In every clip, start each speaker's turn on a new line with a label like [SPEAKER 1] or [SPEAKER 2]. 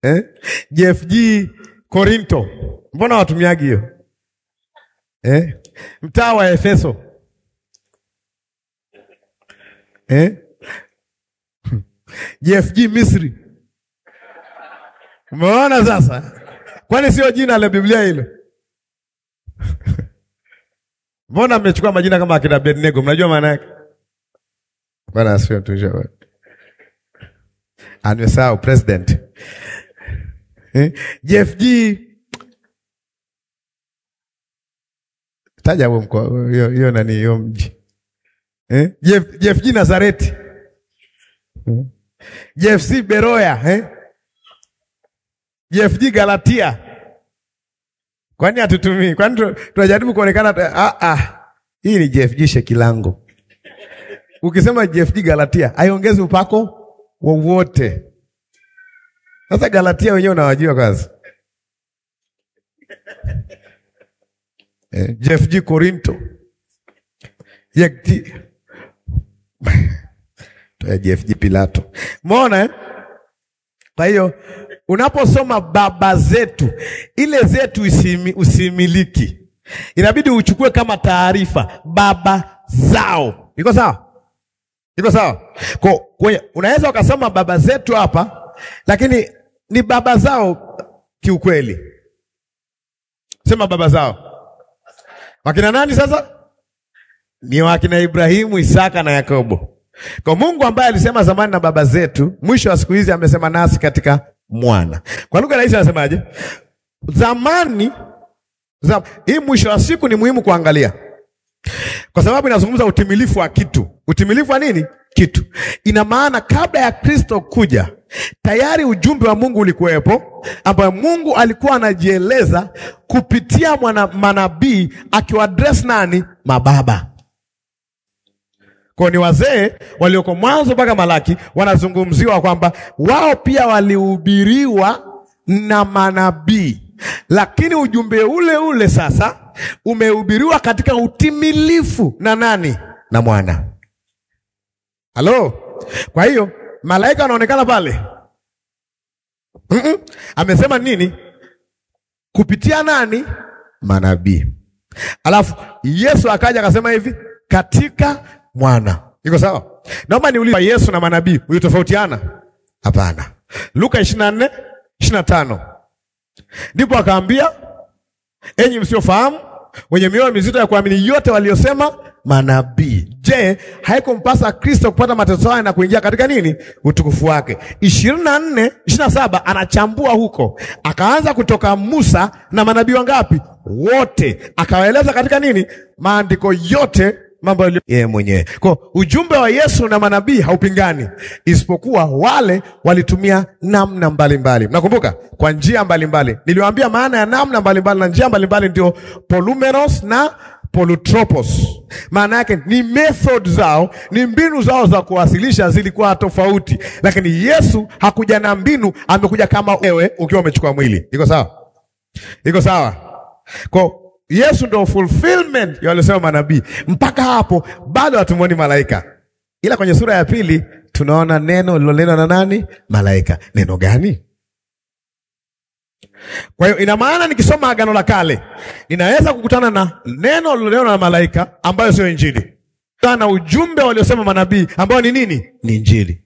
[SPEAKER 1] eh? JFG Korinto, mbona watumiagi hiyo eh? Mtaa wa Efeso eh? JFG Misri. Umeona sasa, kwani sio jina la Biblia hilo? Mbona mmechukua majina kama akina Abednego? Mnajua maana yake? Bwana asifiwe tu jamaa. Anasahau president. Eh? JFG taja huo mkoa hiyo hiyo nani hiyo mji. Eh? JF, JFG Nazareti. Hmm. JFC Beroya, eh? JFG Galatia. Kwani hatutumii? Kwani tu- tunajaribu kuonekana tu- ah ah. Hii ni JFG Shekilango. Ukisema JFG Galatia, haiongezi upako wowote. Sasa Galatia wenyewe unawajua kwanza. Eh, JFG Korinto. JFG Toa JFG Pilato. Umeona eh? Kwa hiyo unaposoma baba zetu, ile zetu usimi, usimiliki, inabidi uchukue kama taarifa baba zao. Iko sawa? Iko sawa? Kwa kwa- unaweza ukasoma baba zetu hapa, lakini ni baba zao kiukweli. Sema baba zao. Wakina nani sasa? Ni wakina Ibrahimu, Isaka na Yakobo. Kwa Mungu ambaye alisema zamani na baba zetu, mwisho wa siku hizi amesema nasi katika mwana. Kwa lugha rahisi anasemaje? Zamani zam, hii mwisho wa siku ni muhimu kuangalia, kwa sababu inazungumza utimilifu wa kitu. Utimilifu wa nini? Kitu. Ina maana kabla ya Kristo kuja, tayari ujumbe wa Mungu ulikuwepo, ambayo Mungu alikuwa anajieleza kupitia mwana manabii, akiwadress nani? Mababa kwa ni wazee walioko mwanzo mpaka Malaki wanazungumziwa kwamba wao pia walihubiriwa na manabii, lakini ujumbe ule ule sasa umehubiriwa katika utimilifu na nani? Na mwana. Halo, kwa hiyo malaika wanaonekana pale. Mm-mm. Amesema nini? Kupitia nani? Manabii. Alafu Yesu akaja akasema hivi katika mwana. Iko sawa? Naomba niulize Yesu na manabii ulitofautiana? Hapana. Luka 24 25. Ndipo akaambia enyi msiofahamu wenye mioyo mizito ya kuamini yote waliosema manabii. Je, haikumpasa Kristo kupata mateso haya na kuingia katika nini? Utukufu wake. ishirini na nne ishirini na saba anachambua huko, akaanza kutoka Musa na manabii wangapi? Wote, akawaeleza katika nini? Maandiko yote mambo yaliyo yeye mwenyewe. Kwa ujumbe wa Yesu na manabii haupingani, isipokuwa wale walitumia namna mbalimbali. Mnakumbuka, kwa njia mbalimbali. Niliwaambia maana ya namna mbalimbali na njia mbalimbali ndio polumeros na polutropos. Maana yake ni method zao, ni mbinu zao za kuwasilisha zilikuwa tofauti, lakini Yesu hakuja na mbinu, amekuja kama wewe ukiwa umechukua mwili. Iko sawa? Iko sawa? Kwa Yesu ndo fulfillment ya waliosema manabii. Mpaka hapo bado hatumwoni malaika, ila kwenye sura ya pili tunaona neno lilonenwa na nani? Malaika. Neno gani? Kwa hiyo ina maana nikisoma Agano la Kale ninaweza kukutana na neno lilonenwa na malaika ambayo sio Injili, na ujumbe waliosema manabii ambao ni nini? Ni Injili.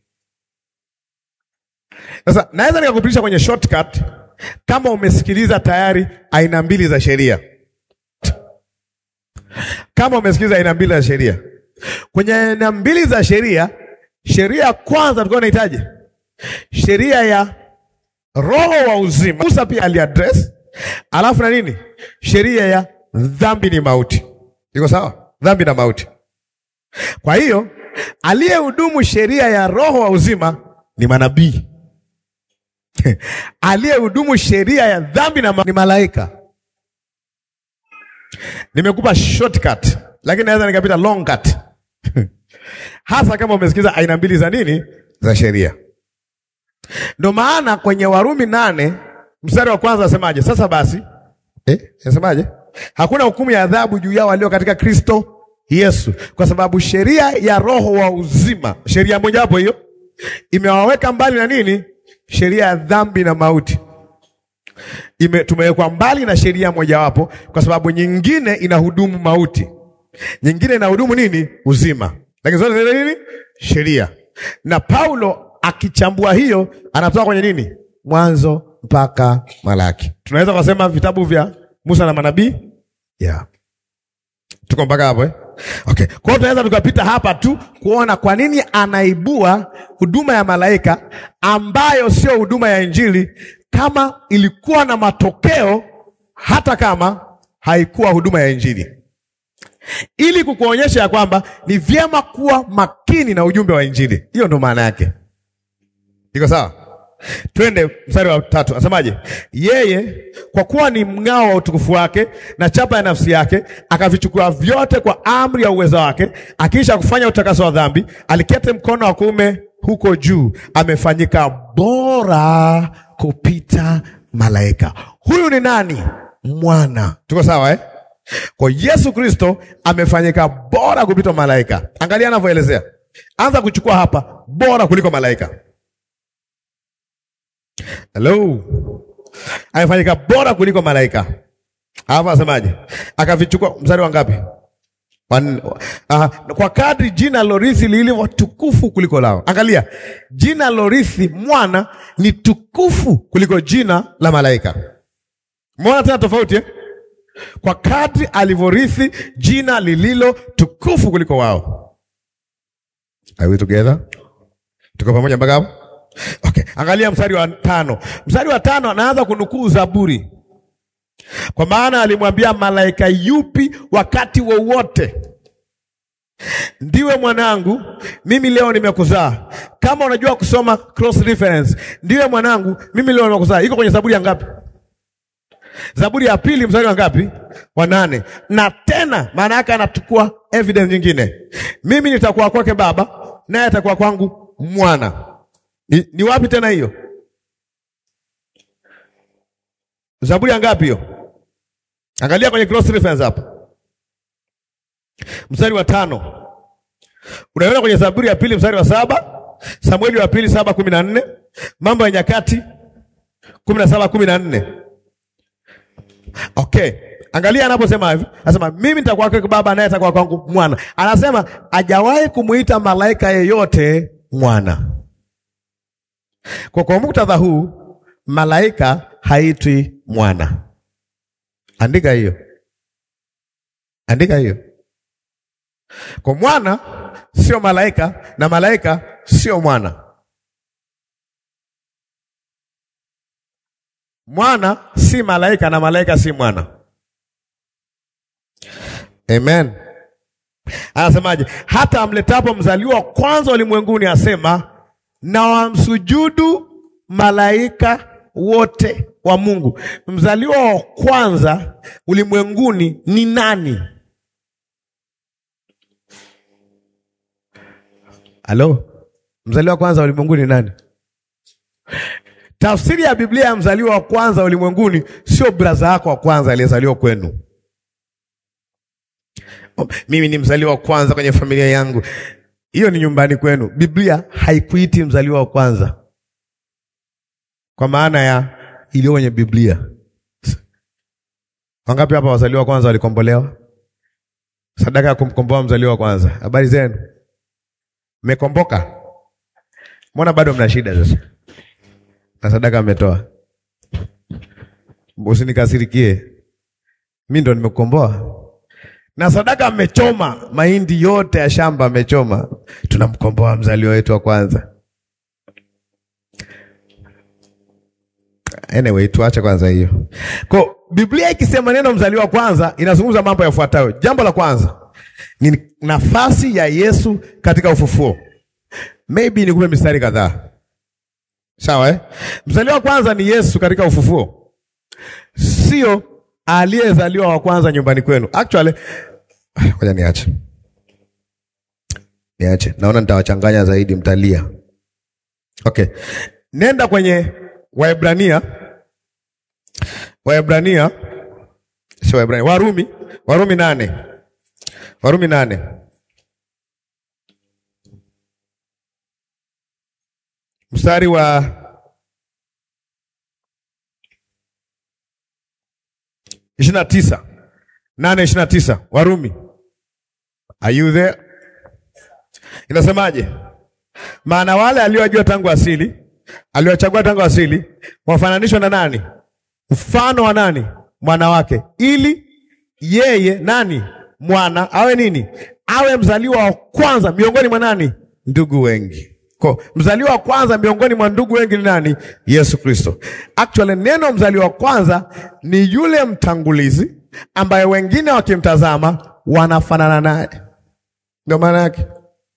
[SPEAKER 1] Sasa naweza nikakupitisha kwenye shortcut kama umesikiliza tayari aina mbili za sheria kama umesikiliza aina mbili za sheria, kwenye aina mbili za sheria, sheria ya kwanza tulikuwa tunahitaji sheria ya roho wa uzima. Musa pia aliaddress, alafu na nini, sheria ya dhambi ni mauti. Iko sawa? Dhambi na mauti. Kwa hiyo aliyehudumu sheria ya roho wa uzima ni manabii aliyehudumu sheria ya dhambi na ma ni malaika. Nimekupa shortcut lakini naweza nikapita long cut hasa kama umesikiza aina mbili za nini za sheria. Ndio maana kwenye Warumi nane mstari wa kwanza asemaje? Sasa basi, eh, asemaje? Hakuna hukumu ya adhabu juu yao walio katika Kristo Yesu, kwa sababu sheria ya roho wa uzima, sheria moja hapo hiyo, imewaweka mbali na nini sheria ya dhambi na mauti. Ime, tumewekwa mbali na sheria mojawapo kwa sababu nyingine inahudumu mauti, nyingine inahudumu nini? Uzima, lakini zote zile nini? Sheria. Na Paulo akichambua hiyo anatoka kwenye nini? Mwanzo mpaka Malaki. Tunaweza kusema vitabu vya Musa na manabii yeah. Tuko mpaka hapo eh? Okay. Kwa hiyo tunaweza tukapita hapa tu kuona kwa nini anaibua huduma ya malaika ambayo sio huduma ya Injili kama ilikuwa na matokeo hata kama haikuwa huduma ya Injili, ili kukuonyesha ya kwamba ni vyema kuwa makini na ujumbe wa Injili. Hiyo ndo maana yake. Iko sawa? Twende mstari wa tatu, anasemaje? Yeye kwa kuwa ni mng'ao wa utukufu wake na chapa ya nafsi yake, akavichukua vyote kwa amri ya uwezo wake, akiisha kufanya utakaso wa dhambi, alikete mkono wa kuume huko juu, amefanyika bora kupita malaika. Huyu ni nani? Mwana. Tuko sawa eh? Kwa Yesu Kristo amefanyika bora kupita malaika. Angalia anavyoelezea, anza kuchukua hapa, bora kuliko malaika. Hello. Amefanyika bora kuliko malaika. Alafu asemaje? Akavichukua mstari wa ngapi? Uh, kwa kadri jina lorithi lilivyo tukufu kuliko lao. Angalia, jina lorithi mwana ni tukufu kuliko jina la malaika. Umeona tena tofauti eh? Kwa kadri alivyorithi jina lililo tukufu kuliko wao. Are we together? Tuko pamoja mpaka hapo? Okay, angalia mstari wa tano. Mstari wa tano anaanza kunukuu Zaburi, kwa maana alimwambia malaika yupi wakati wowote, ndiwe mwanangu, mimi leo nimekuzaa. Kama unajua kusoma cross reference, ndiwe mwanangu, mimi leo nimekuzaa, iko kwenye Zaburi ya ngapi? Zaburi ya pili mstari wa ngapi? Wa nane. Na tena maana yake anachukua evidence nyingine, mimi nitakuwa kwake baba, naye atakuwa kwangu mwana. Ni, ni wapi tena hiyo? Zaburi ya ngapi hiyo? Angalia kwenye cross reference hapo, mstari wa tano. Unaona kwenye Zaburi ya pili mstari wa saba, Samueli wa pili saba kumi na nne, Mambo ya Nyakati kumi na saba kumi na nne. Okay, angalia anaposema hivi, anasema mimi nitakuwa kwake baba, naye atakuwa kwangu mwana. Anasema hajawahi kumuita malaika yeyote mwana. Kwa kwa muktadha huu malaika haitwi mwana. Andika hiyo, andika hiyo. Kwa mwana sio malaika na malaika sio mwana. Mwana si malaika na malaika si mwana. Amen. Anasemaje? Hata amletapo mzaliwa wa kwanza ulimwenguni asema na wamsujudu malaika wote wa Mungu. Mzaliwa wa kwanza ulimwenguni ni nani? Halo, mzaliwa wa kwanza ulimwenguni ni nani? Tafsiri ya Biblia ya mzaliwa wa kwanza ulimwenguni sio braza yako wa kwanza aliyezaliwa kwenu. Oh, mimi ni mzaliwa wa kwanza kwenye familia yangu. Hiyo ni nyumbani kwenu. Biblia haikuiti mzaliwa wa kwanza kwa maana ya iliyo kwenye Biblia. Wangapi hapa wazaliwa wa kwanza walikombolewa? Sadaka ya kumkomboa mzaliwa wa kwanza. Habari zenu, mmekomboka? Mbona bado mna shida sasa? Na sadaka mmetoa? Usinikasirikie, mi ndo nimekukomboa na sadaka mmechoma, mahindi yote ya shamba mmechoma, tunamkomboa mzaliwa wetu wa kwanza. Anyway, tuache kwanza hiyo. Kwa Biblia ikisema neno mzaliwa wa kwanza inazungumza mambo yafuatayo. Jambo la kwanza ni nafasi ya Yesu katika ufufuo. Maybe nikupe mistari kadhaa, sawa eh? Mzaliwa wa kwanza ni Yesu katika ufufuo, sio aliyezaliwa wa kwanza nyumbani kwenu. Actually, ngoja niache niache, naona nitawachanganya zaidi, mtalia. Okay, nenda kwenye Waebrania, Waebrania sio Waebrania, Warumi, Warumi nane, Warumi nane mstari wa ishirini na tisa nane ishirini na tisa Warumi. Are you there? Inasemaje? Maana wale aliowajua tangu asili, aliwachagua tangu asili, wafananishwa na nani? Mfano wa nani? Mwana wake, ili yeye nani? Mwana awe nini? Awe mzaliwa wa kwanza miongoni mwa nani? Ndugu wengi. Kwa mzaliwa wa kwanza miongoni mwa ndugu wengi ni nani? Yesu Kristo. Actually, neno mzaliwa wa kwanza ni yule mtangulizi ambaye wengine wakimtazama wanafanana naye, ndio maana yake.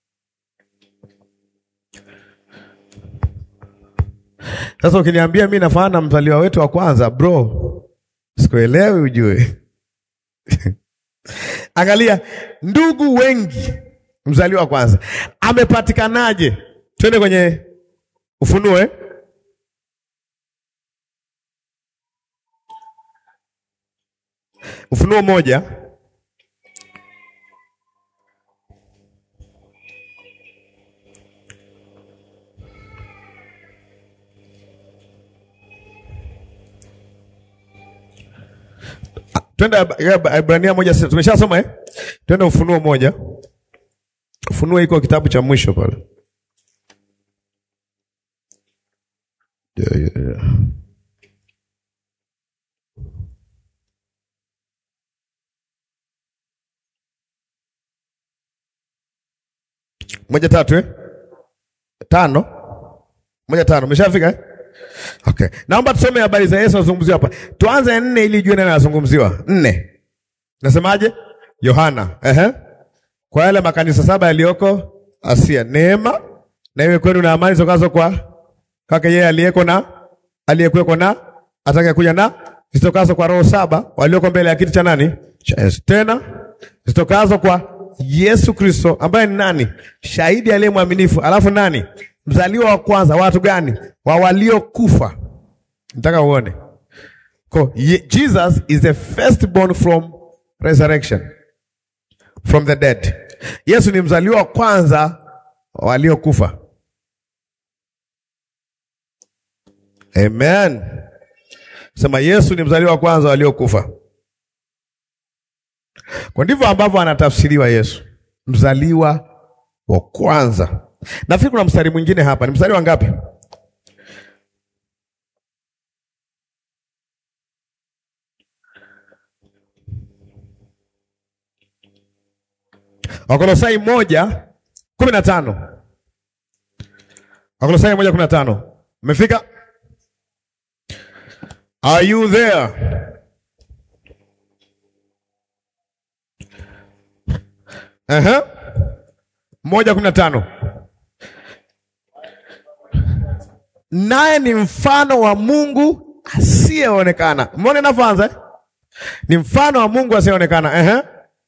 [SPEAKER 1] Sasa ukiniambia mi nafanana na mzaliwa wetu wa kwanza, bro, sikuelewi ujue. Angalia, ndugu wengi, mzaliwa wa kwanza amepatikanaje? Twende kwenye Ufunuo eh? Ufunuo moja twende Ibrania moja sita tumeshasoma eh? Twende Ufunuo moja. Ufunuo iko kitabu cha mwisho pale. Yeah, yeah, yeah. Moja tatu eh? Tano moja tano, umeshafika eh? Okay, naomba tusome habari za Yesu anazungumziwa hapa. Tuanze nne ili ujue nani anazungumziwa. Nne nasemaje? Yohana, ehe, kwa yale makanisa saba yaliyoko Asia, neema na iwe kwenu na amani zitokazo kwa kwake yeye aliyeko na aliyekuweko na atakayekuja na zitokazo kwa roho saba walioko mbele ya kiti cha nani? Cha Yesu. Tena zitokazo kwa Yesu Kristo ambaye ni nani? Shahidi aliye mwaminifu. Alafu nani? Mzaliwa wa kwanza. Watu gani? Wa waliokufa. Nataka uone ko Jesus is the firstborn from resurrection from the dead. Yesu ni mzaliwa wa kwanza wa waliokufa. Amen. Sema Yesu ni mzaliwa wa kwanza waliokufa. Kwa ndivyo ambavyo anatafsiriwa Yesu, mzaliwa wa kwanza. Nafikiri kuna mstari mwingine hapa, ni mstari wa ngapi? Wakolosai moja kumi na tano. Wakolosai moja kumi na tano. Umefika? Are you there? Aha. Moja kumi na tano. Naye ni mfano wa Mungu asiyeonekana. Umeona inavyoanza eh? Ni mfano wa Mungu asiyeonekana. Aha.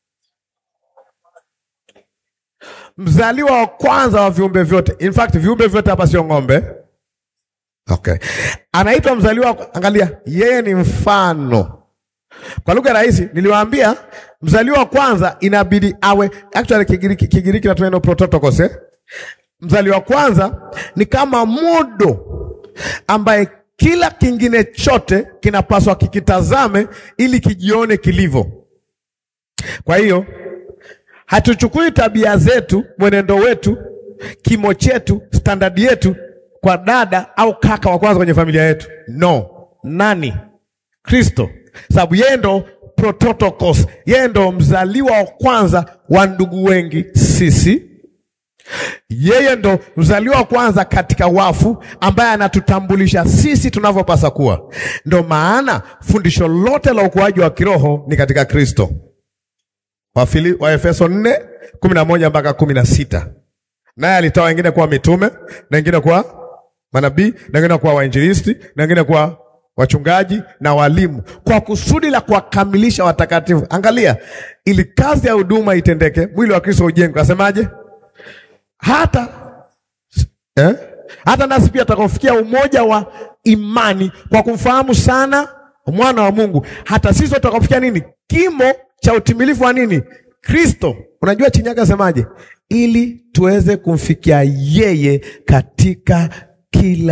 [SPEAKER 1] Mzaliwa wa kwanza wa viumbe vyote. In fact, viumbe vyote hapa sio ng'ombe. Okay. Anaitwa mzaliwa, angalia, yeye ni mfano. Kwa lugha rahisi, niliwaambia mzaliwa wa kwanza inabidi awe actually, Kigiriki, Kigiriki natumia neno prototokos eh? Mzaliwa wa kwanza ni kama modo ambaye kila kingine chote kinapaswa kikitazame ili kijione kilivyo. Kwa hiyo hatuchukui tabia zetu, mwenendo wetu, kimo chetu, standadi yetu kwa dada au kaka wa kwanza kwenye familia yetu. No, nani? Kristo, sababu yeye ndo prototokos, yeye ndo mzaliwa wa kwanza wa ndugu wengi sisi. Yeye ndo mzaliwa wa kwanza katika wafu, ambaye anatutambulisha sisi tunavyopasa kuwa. Ndo maana fundisho lote la ukuaji wa kiroho ni katika Kristo. Wafili, wa Efeso nne kumi na moja mpaka kumi na sita. Naye alitoa wengine kuwa mitume na wengine kuwa manabii na wengine kuwa wainjilisti na wengine kuwa wachungaji na walimu, kwa kusudi la kuwakamilisha watakatifu. Angalia, ili kazi ya huduma itendeke, mwili wa Kristo ujengwe. Asemaje? hata eh? hata nasi pia tutakaofikia umoja wa imani kwa kumfahamu sana mwana wa Mungu, hata sisi tutakaofikia nini? Kimo cha utimilifu wa nini? Kristo. Unajua chini yake asemaje? Ili tuweze kumfikia yeye katika kila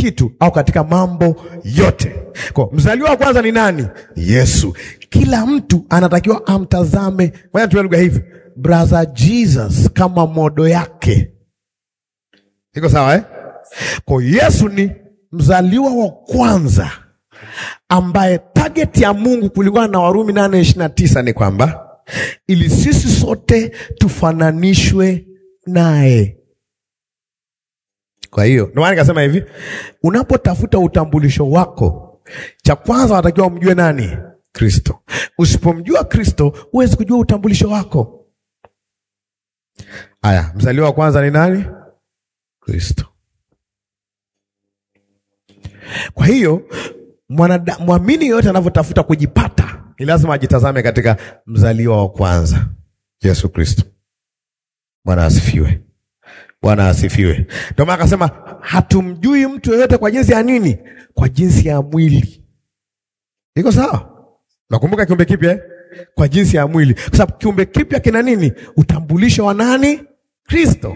[SPEAKER 1] kitu au katika mambo yote. Kwa mzaliwa wa kwanza ni nani? Yesu. Kila mtu anatakiwa amtazame, ngoja tuwe lugha hivi, brother Jesus kama modo yake. Iko sawa eh? Kwa Yesu ni mzaliwa wa kwanza ambaye target ya Mungu kulingana na Warumi nane ishirini na tisa ni kwamba ili sisi sote tufananishwe naye. Kwa hiyo ndio maana nikasema hivi, unapotafuta utambulisho wako, cha kwanza unatakiwa umjue nani? Kristo. Usipomjua Kristo, huwezi kujua utambulisho wako. Aya, mzaliwa wa kwanza ni nani? Kristo. Kwa hiyo mwanada- mwamini yoyote anavyotafuta kujipata ni lazima ajitazame katika mzaliwa wa kwanza, Yesu Kristo. Bwana asifiwe. Bwana asifiwe. Ndio maana akasema hatumjui mtu yeyote kwa jinsi ya nini? Kwa jinsi ya mwili. Iko sawa? Nakumbuka kiumbe kipya eh? Kwa jinsi ya mwili, kwa sababu kiumbe kipya kina nini? Utambulisho wa nani? Kristo.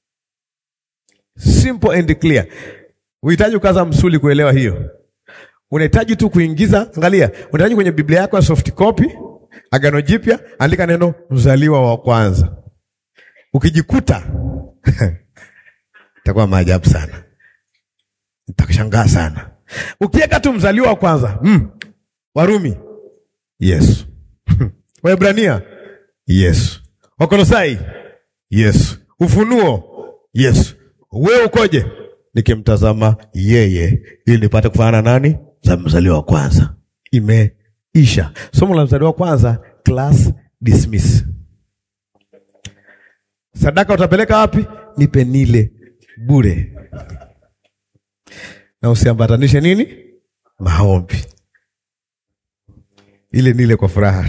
[SPEAKER 1] Simple and clear. Uhitaji ukaza msuli kuelewa hiyo. Unahitaji tu kuingiza, angalia, unahitaji kwenye Biblia yako ya soft copy, Agano Jipya, andika neno mzaliwa wa kwanza. Ukijikuta itakuwa maajabu sana, nitakushangaa sana. Ukiweka tu mzaliwa wa kwanza mm. Warumi Yesu, Waebrania Yesu, Wakolosai Yesu, Ufunuo Yesu. Wewe ukoje? Nikimtazama yeye ili nipate kufanana nani? Za mzaliwa wa kwanza. Imeisha somo la mzaliwa wa kwanza, class dismiss. Sadaka utapeleka wapi? Nipe nile bure, na usiambatanishe nini? Maombi, ile nile kwa furaha.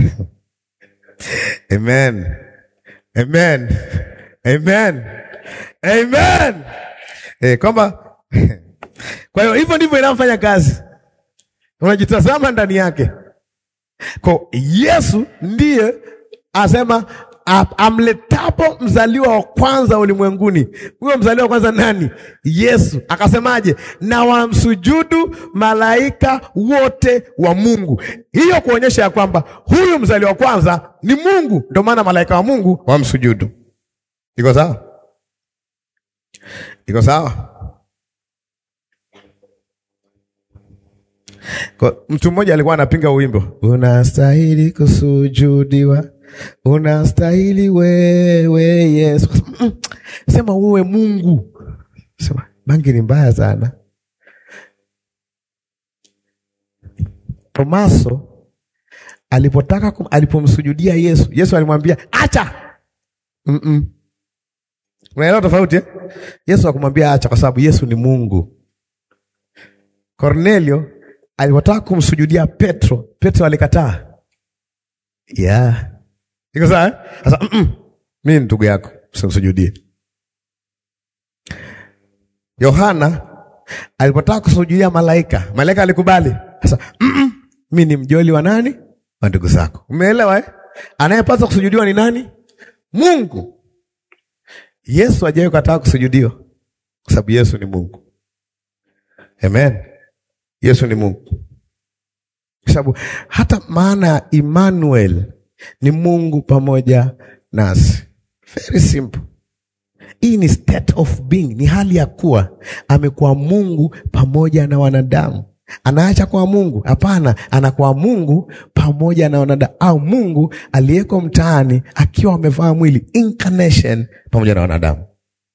[SPEAKER 1] Amen, amen, amen, amen. Eh, kwamba kwa hiyo hivyo ndivyo inavyofanya kazi, unajitazama ndani yake. Kwa Yesu ndiye asema amletapo mzaliwa wa kwanza ulimwenguni. Huyo mzaliwa wa kwanza nani? Yesu. Akasemaje? na wamsujudu malaika wote wa Mungu. Hiyo kuonyesha ya kwamba huyu mzaliwa wa kwanza ni Mungu, ndio maana malaika wa Mungu wamsujudu. Iko sawa? Iko sawa? Kwa, mtu mmoja alikuwa anapinga wimbo, unastahili kusujudiwa, unastahili wewe Yesu. Mm, sema uwe Mungu. Sema bangi ni mbaya sana. Tomaso alipotaka kum, alipomsujudia Yesu, Yesu alimwambia acha. mm -mm. Unaelewa tofauti eh? Yesu akumwambia acha, kwa sababu Yesu ni Mungu. Kornelio alipotaka kumsujudia Petro, Petro alikataa. Yeah. Iko sawa eh? Sasa mm -mm. Mimi ni ndugu yako, usimsujudie. Yohana alipotaka kusujudia malaika, malaika alikubali. Sasa mm -mm. Mimi ni mjoli wa nani? Wa ndugu zako. Umeelewa eh? Anayepaswa kusujudiwa ni nani? Mungu. Yesu hajawahi kukataa kusujudiwa kwa sababu Yesu ni Mungu. Amen. Yesu ni Mungu, kwa sababu hata maana ya Emmanuel ni Mungu pamoja nasi. Very simple. Hii ni state of being, ni hali ya kuwa amekuwa Mungu pamoja na wanadamu. Anaacha kwa Mungu? Hapana, anakuwa Mungu pamoja na wanadamu, au Mungu aliyeko mtaani akiwa amevaa mwili, incarnation pamoja na wanadamu.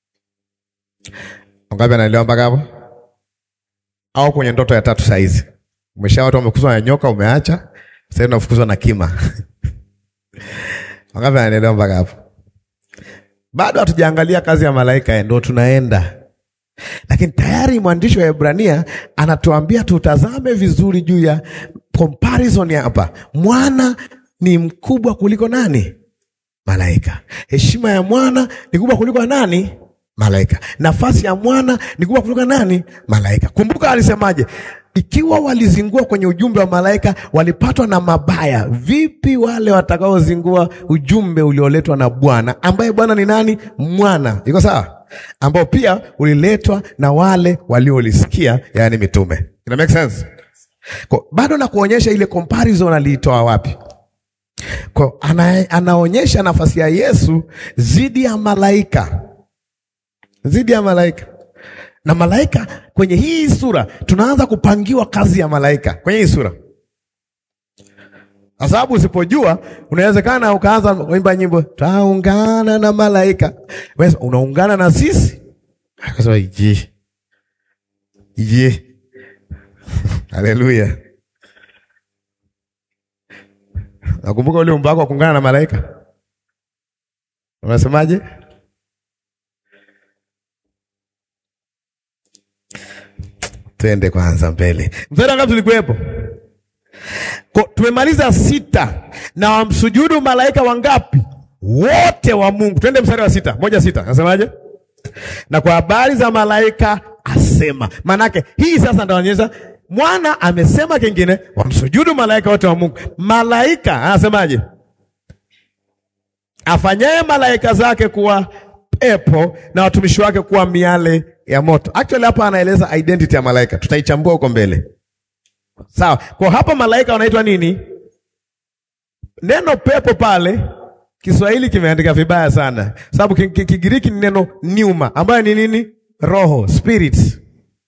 [SPEAKER 1] Wangapi anaelewa mpaka hapo? Au kwenye ndoto ya tatu saizi umesha watu wamekuzwa na nyoka, umeacha sasa unafukuzwa na kima. Wangapi anaelewa mpaka hapo? Bado hatujaangalia kazi ya malaika, ndio tunaenda lakini tayari mwandishi wa Ebrania anatuambia tutazame vizuri juu ya comparison ya hapa. Mwana ni mkubwa kuliko nani? Malaika. Heshima ya mwana ni kubwa kuliko nani? Malaika. Nafasi ya mwana ni kubwa kuliko nani? Malaika. Kumbuka alisemaje? Ikiwa walizingua kwenye ujumbe wa malaika walipatwa na mabaya, vipi wale watakaozingua ujumbe ulioletwa na Bwana, ambaye Bwana ni nani? Mwana. Iko sawa? ambao pia uliletwa na wale waliolisikia, yaani mitume. Ina make sense? Kwa, bado na kuonyesha ile comparison aliitoa wapi? Kwa, ana, anaonyesha nafasi ya Yesu zidi ya malaika, zidi ya malaika na malaika. Kwenye hii sura tunaanza kupangiwa kazi ya malaika kwenye hii sura, kwa sababu usipojua, unawezekana ukaanza kuimba nyimbo taungana na malaika. Wewe unaungana na sisi, akasema je, je Haleluya. Nakumbuka ule umbo wako wa kuungana na malaika. Unasemaje? Twende kwanza mbele. Mstari ngapi tulikuwepo? Tumemaliza sita na wamsujudu malaika wangapi? Wote wa Mungu. Twende mstari wa sita. Moja sita. Nasemaje? Na kwa habari za malaika asema. Maanake hii sasa ndio anaonyesha mwana amesema kingine, wamsujudu malaika wote wa Mungu. Malaika anasemaje? Afanyaye malaika zake kuwa pepo na watumishi wake kuwa miale ya moto. Actually hapa anaeleza identity ya malaika, tutaichambua huko mbele. Sawa. Kwa hapa malaika wanaitwa nini? Neno pepo pale Kiswahili kimeandika vibaya sana, sababu Kigiriki ni neno pneuma, ambayo ni nini? Roho, spirits.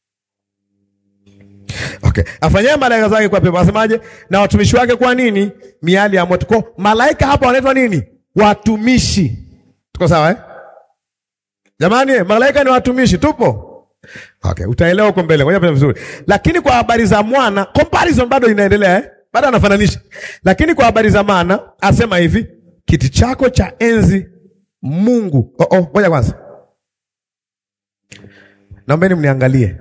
[SPEAKER 1] Okay. Afanyaye malaika zake kwa pepo, asemaje? Na watumishi wake kwa nini? Miali ya moto. Kwa malaika hapa wanaitwa nini? Watumishi. Tuko sawa eh? Jamani, malaika ni watumishi, tupo? Okay, utaelewa huko mbele. Ngoja pia vizuri. Lakini kwa habari za mwana, comparison bado inaendelea eh? Bado anafananisha. Lakini kwa habari za mwana, asema hivi, kiti chako cha enzi Mungu. Oh oh, ngoja kwanza. Naombeni mniangalie.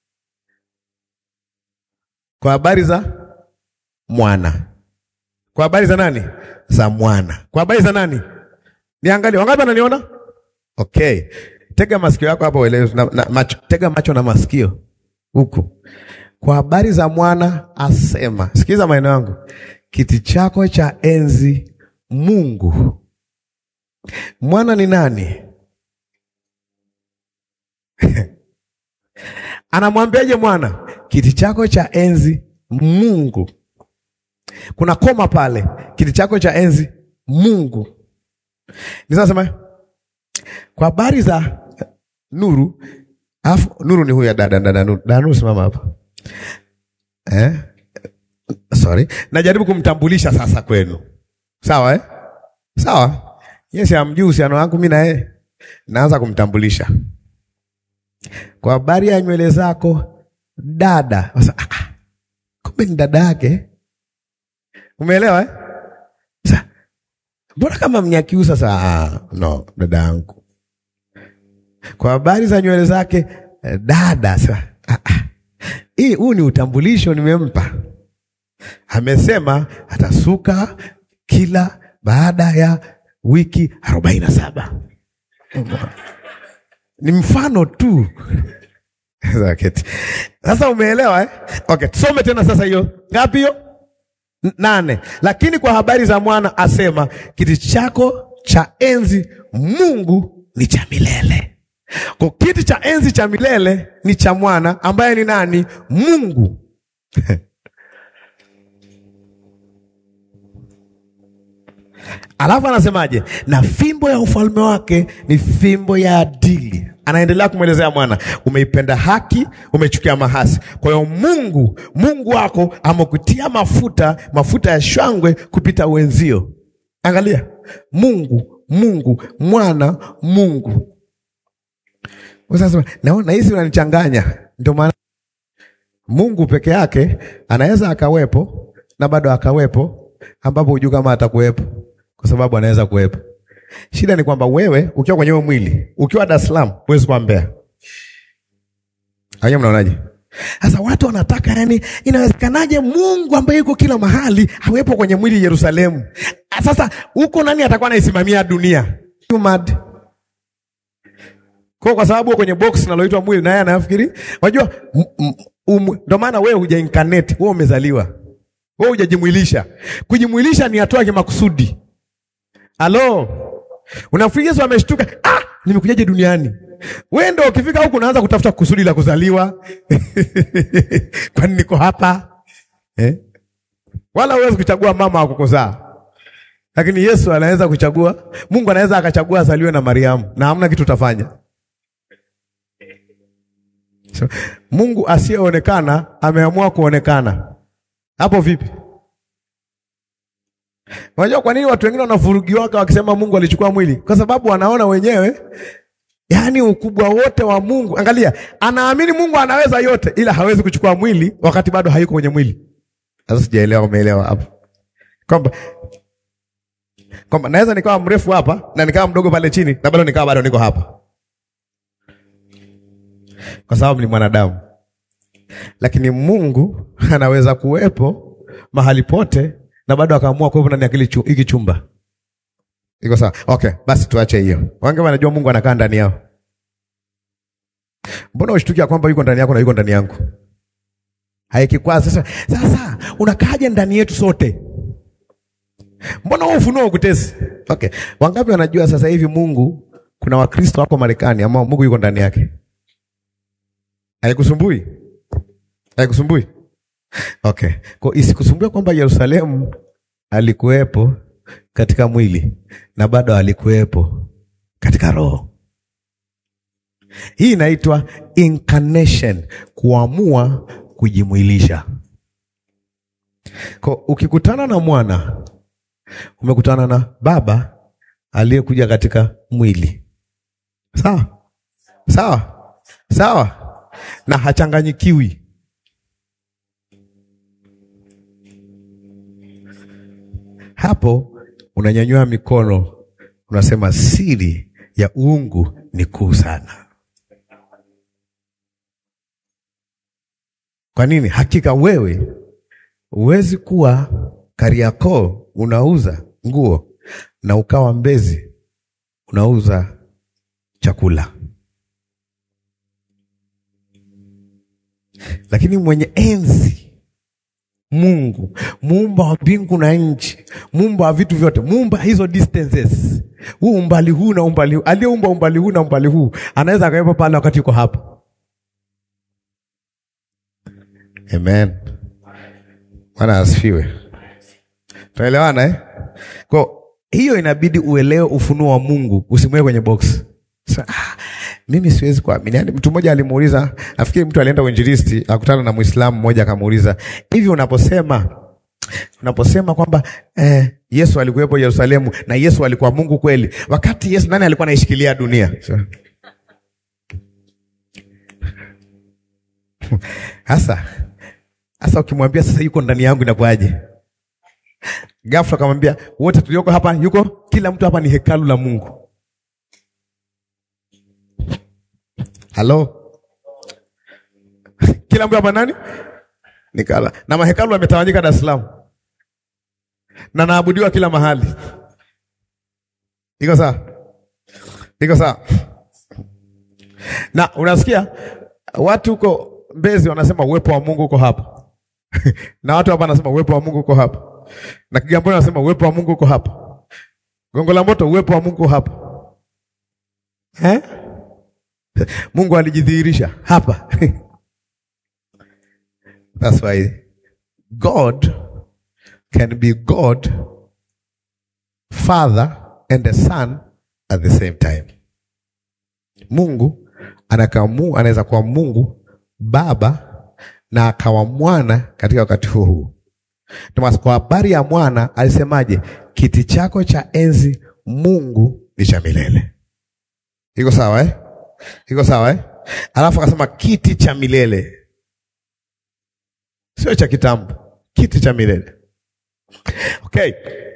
[SPEAKER 1] Kwa habari za mwana. Kwa habari za nani? Za mwana. Kwa habari za nani? Niangalie. Wangapi wananiona? Okay. Tega masikio yako hapo uelewe na, na macho. Tega macho na masikio huku. Kwa habari za mwana asema. Sikiza maneno yangu. Kiti chako cha enzi Mungu. Mwana ni nani? Anamwambiaje mwana? Kiti chako cha enzi Mungu. Kuna koma pale, kiti chako cha enzi Mungu. Nisasema kwa habari za nuru, afu nuru ni huyu dada dada nuru. Dada nuru simama hapa. Eh? Sorry. Najaribu kumtambulisha sasa kwenu. Sawa eh? Sawa. Yes, amjui uhusiano wangu mimi na yeye. Naanza kumtambulisha. Kwa habari ya nywele zako dada. Sasa ah, kumbe ni dada yake. Umeelewa eh? Sasa mbona kama Mnyakiusa sasa? Ah, no, dada yangu. Kwa habari za nywele zake dada. Sasa ah, ah. Hii huu ni utambulisho nimempa. Amesema atasuka kila baada ya wiki arobaini na saba. Ni mfano tu. Sasa umeelewa eh? Okay, tusome tena sasa hiyo. Ngapi hiyo? Nane. Lakini kwa habari za mwana asema, kiti chako cha enzi Mungu ni cha milele. Kwa kiti cha enzi cha milele ni cha mwana ambaye ni nani? Mungu. Alafu anasemaje? Na fimbo ya ufalme wake ni fimbo ya adili. Anaendelea kumwelezea mwana, umeipenda haki, umechukia mahasi. Kwa hiyo Mungu, Mungu wako amekutia mafuta, mafuta ya shangwe kupita wenzio. Angalia, Mungu, Mungu, mwana, Mungu. Sasa naona hisi unanichanganya. Ndio maana Mungu peke yake anaweza akawepo na bado akawepo, ambapo hujui kama atakuwepo kwa sababu anaweza kuwepo. Shida ni kwamba wewe ukiwa kwenye huo mwili, ukiwa Dar es Salaam huwezi kuwa Mbeya. Haya, mnaonaje? Sasa watu wanataka yani, inawezekanaje Mungu ambaye yuko kila mahali awepo kwenye mwili Yerusalemu? Sasa huko nani atakuwa anaisimamia dunia? Mad. Kwa kwa sababu kwenye box naloitwa mwili na yeye anafikiri, unajua ndio maana wewe huja incarnate, wewe umezaliwa. Wewe hujajimwilisha. Kujimwilisha ni hatua ya makusudi. Halo. Unafikiri Yesu ameshtuka, ah, nimekujaje duniani? Wewe ndio ukifika huku unaanza kutafuta kusudi la kuzaliwa. Kwani niko hapa? Eh? Wala huwezi kuchagua mama wa kukuzaa. Lakini Yesu anaweza kuchagua, Mungu anaweza akachagua azaliwe na Mariamu na hamna kitu utafanya. So, Mungu asiyeonekana ameamua kuonekana. Hapo vipi? Unajua kwa nini watu wengine wanavurugiwaka wakisema Mungu alichukua mwili? Kwa sababu wanaona wenyewe yaani ukubwa wote wa Mungu. Angalia, anaamini Mungu anaweza yote ila hawezi kuchukua mwili wakati bado hayuko kwenye mwili. Sasa sijaelewa umeelewa hapo. Kwamba kwamba naweza nikawa mrefu hapa na nikawa mdogo pale chini na bado nikawa bado niko hapa. Kwa sababu ni mwanadamu. Lakini Mungu anaweza kuwepo mahali pote na bado akaamua kuwepo ndani ya kile chu- hiki chumba. Iko sawa? Okay, basi tuache hiyo. Wange wanajua Mungu anakaa ndani yao. Mbona ushtukia kwamba yuko ndani yako na yuko ndani yangu? Haikikwaza sasa. Sasa unakaaje ndani yetu sote? Mbona wewe ufunuo ukutesi? Okay. Wangapi wanajua sasa hivi Mungu kuna Wakristo wako Marekani ambao Mungu yuko ndani yake? Haikusumbui? Haikusumbui? Okay. Kwa isikusumbue kwamba Yerusalemu alikuwepo katika mwili na bado alikuwepo katika roho. Hii inaitwa incarnation, kuamua kujimwilisha. Kwa ukikutana na mwana umekutana na baba aliyekuja katika mwili. Sawa? Sawa? Sawa? Na hachanganyikiwi. Hapo unanyanyua mikono, unasema siri ya uungu ni kuu sana. Kwa nini? Hakika wewe huwezi kuwa Kariakoo unauza nguo na ukawa Mbezi unauza chakula, lakini mwenye enzi Mungu muumba wa mbingu na nchi, muumba wa vitu vyote, muumba hizo distances, huu umbali huu na umbali huu, aliyeumba umbali huu na umbali huu, anaweza akawepo pale wakati yuko hapa. Amen, Bwana asifiwe. Tunaelewana eh? Kwa hiyo inabidi uelewe ufunuo wa Mungu, usimweke kwenye box. Sa, ah, mimi siwezi kuamini. Yaani mtu mmoja alimuuliza, nafikiri mtu alienda uinjilisti, akutana na Muislamu mmoja akamuuliza, hivi unaposema unaposema kwamba eh, Yesu alikuwepo Yerusalemu na Yesu alikuwa Mungu kweli, wakati Yesu nani alikuwa anaishikilia dunia? Sasa sasa ukimwambia sasa yuko ndani yangu inakuwaje? Ghafla akamwambia wote tulioko hapa, yuko kila mtu hapa ni hekalu la Mungu. Halo, kila mtu hapa nani? Nikala na mahekalu yametawanyika Dar es Salaam na naabudiwa kila mahali. Iko sawa? Iko sawa? Na unasikia watu huko Mbezi wanasema uwepo wa Mungu uko hapa na watu hapa wanasema uwepo wa Mungu uko hapa na Kigamboni wanasema uwepo wa Mungu uko hapa, Gongo la Mboto uwepo wa Mungu uko hapa eh? Mungu alijidhihirisha hapa. That's why God can be God Father and the Son at the same time. Mungu anakamu anaweza kuwa Mungu Baba na akawa mwana katika wakati huo huo. Ndio kwa habari ya mwana alisemaje? Kiti chako cha enzi Mungu ni cha milele. Iko sawa eh? Iko sawa eh? Alafu akasema kiti cha milele, sio cha kitambo, kiti cha milele. Okay,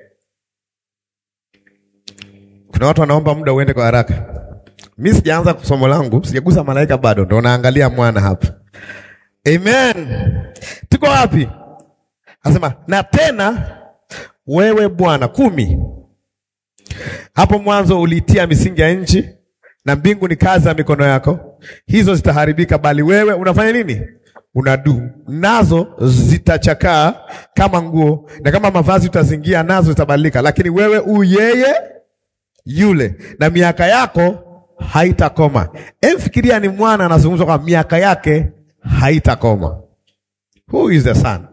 [SPEAKER 1] kuna watu wanaomba muda uende kwa haraka. Mi sijaanza somo langu, sijagusa malaika bado, ndo naangalia mwana hapa. Amen, tuko wapi? Anasema na tena wewe Bwana kumi, hapo mwanzo uliitia misingi ya nchi na mbingu ni kazi ya mikono yako, hizo zitaharibika, bali wewe unafanya nini? Unadu nazo zitachakaa kama nguo, na kama mavazi utazingia nazo zitabadilika, lakini wewe u yeye yule, na miaka yako haitakoma. Emfikiria ni mwana anazungumzwa kwa miaka yake haitakoma. Who is the son?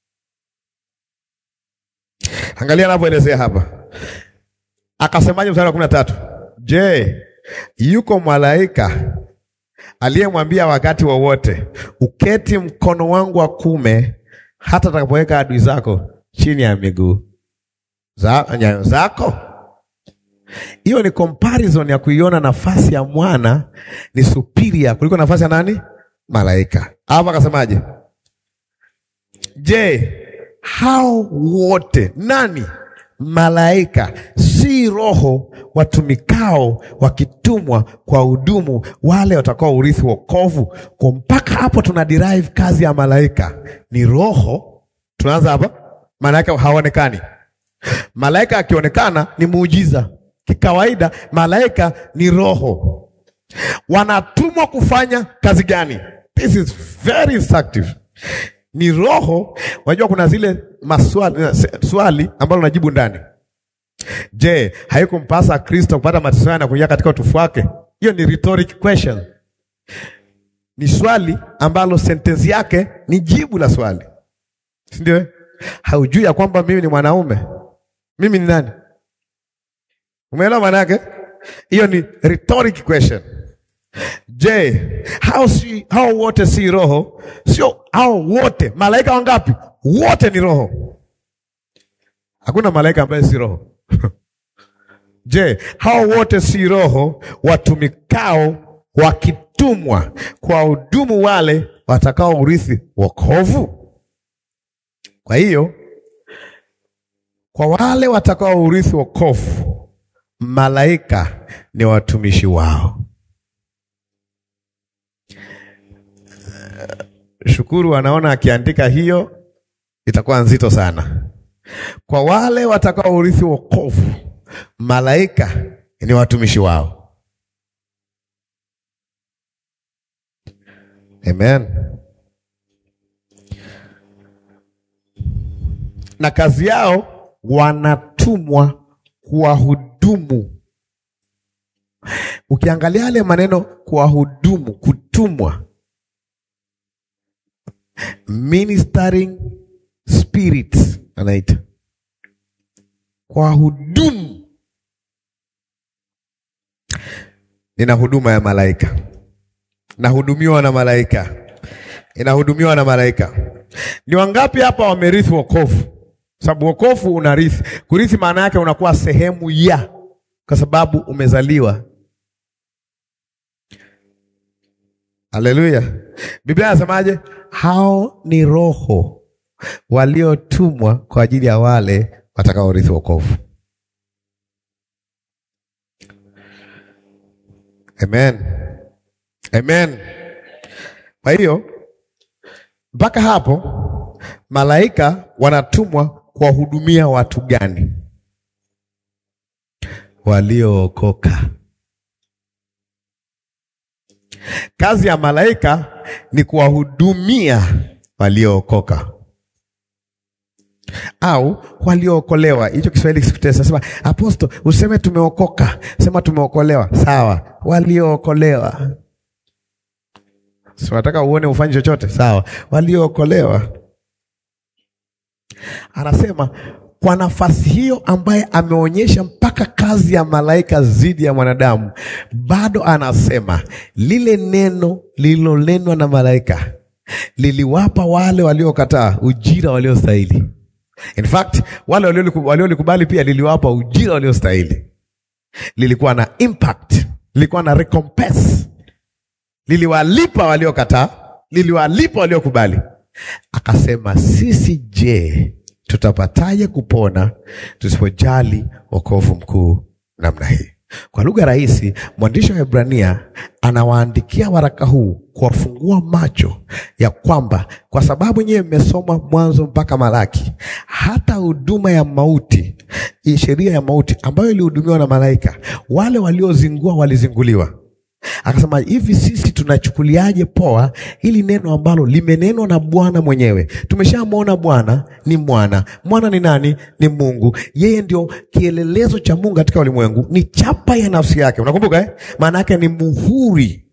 [SPEAKER 1] Angalia anavyoelezea hapa, akasemaje mstari wa kumi na tatu? Je, yuko malaika aliyemwambia wakati wowote wa uketi mkono wangu wa kume hata atakapoweka adui zako chini ya miguu za, nyayo zako? Hiyo ni comparison ya kuiona nafasi ya mwana ni superior kuliko nafasi ya nani? Malaika. Hapa akasemaje? Je, hao wote nani? Malaika si roho watumikao wakitumwa kwa hudumu wale watakao urithi wokovu. Kwa mpaka hapo tuna derive kazi ya malaika ni roho. Tunaanza hapa, maana yake haonekani. Malaika akionekana ni muujiza. Kikawaida malaika ni roho, wanatumwa kufanya kazi gani? This is very instructive. Ni roho. Unajua kuna zile maswali swali ambalo unajibu ndani. Je, haikumpasa Kristo kupata mateso haya na kuingia katika utukufu wake? Hiyo ni rhetoric question, ni swali ambalo sentensi yake ni jibu la swali, si ndio? Haujui ya kwamba mimi ni mwanaume, mimi ni nani? Umeelewa maana yake? Hiyo ni rhetoric question. Je, hao si hao wote si roho? Sio hao wote. Malaika wangapi? Wote ni roho. Hakuna malaika ambaye si roho. Je, hao wote si roho watumikao wakitumwa kwa hudumu wale watakao urithi wokovu? Kwa hiyo kwa wale watakao urithi wokovu, malaika ni watumishi wao. Shukuru anaona akiandika hiyo itakuwa nzito sana. Kwa wale watakao urithi wokovu, malaika ni watumishi wao. Amen. Na kazi yao wanatumwa kuwahudumu. Ukiangalia yale maneno kuwahudumu, kutumwa ministering spirits anaita kwa hudumu. Nina huduma ya malaika, nahudumiwa na malaika, inahudumiwa na malaika. Ni wangapi hapa wamerithi wokovu? Sababu wokovu unarithi. Kurithi maana yake unakuwa sehemu ya, kwa sababu umezaliwa. Haleluya! Biblia inasemaje? Hao ni roho waliotumwa kwa ajili ya wale watakaorithi wokovu. Amen, amen. Kwa hiyo mpaka hapo malaika wanatumwa kuwahudumia watu gani? Waliookoka. Kazi ya malaika ni kuwahudumia waliookoka au waliookolewa. Hicho Kiswahili kisikutesa. Sema aposto, useme tumeokoka, sema tumeokolewa. Sawa, waliookolewa. Si nataka uone ufanye chochote. Sawa, waliookolewa. Anasema kwa nafasi hiyo ambaye ameonyesha mpaka kazi ya malaika zidi ya mwanadamu, bado anasema lile neno lililonenwa na malaika liliwapa wale waliokataa ujira waliostahili. In fact, wale waliolikubali pia liliwapa ujira waliostahili. Lilikuwa na impact, lilikuwa na recompense, liliwalipa waliokataa, liliwalipa waliokubali. Akasema sisi je, tutapataje kupona tusipojali wokovu mkuu namna hii? Kwa lugha rahisi, mwandishi wa Hebrania anawaandikia waraka huu kuwafungua macho ya kwamba kwa sababu nyewe mmesoma Mwanzo mpaka Malaki, hata huduma ya mauti, sheria ya mauti ambayo ilihudumiwa na malaika, wale waliozingua walizinguliwa. Akasema hivi, sisi tunachukuliaje poa hili neno ambalo limenenwa na Bwana mwenyewe? Tumeshamwona Bwana ni mwana, mwana ni nani? Ni Mungu. Yeye ndio kielelezo cha Mungu katika ulimwengu, ni chapa ya nafsi yake. Unakumbuka eh? Maana yake ni muhuri,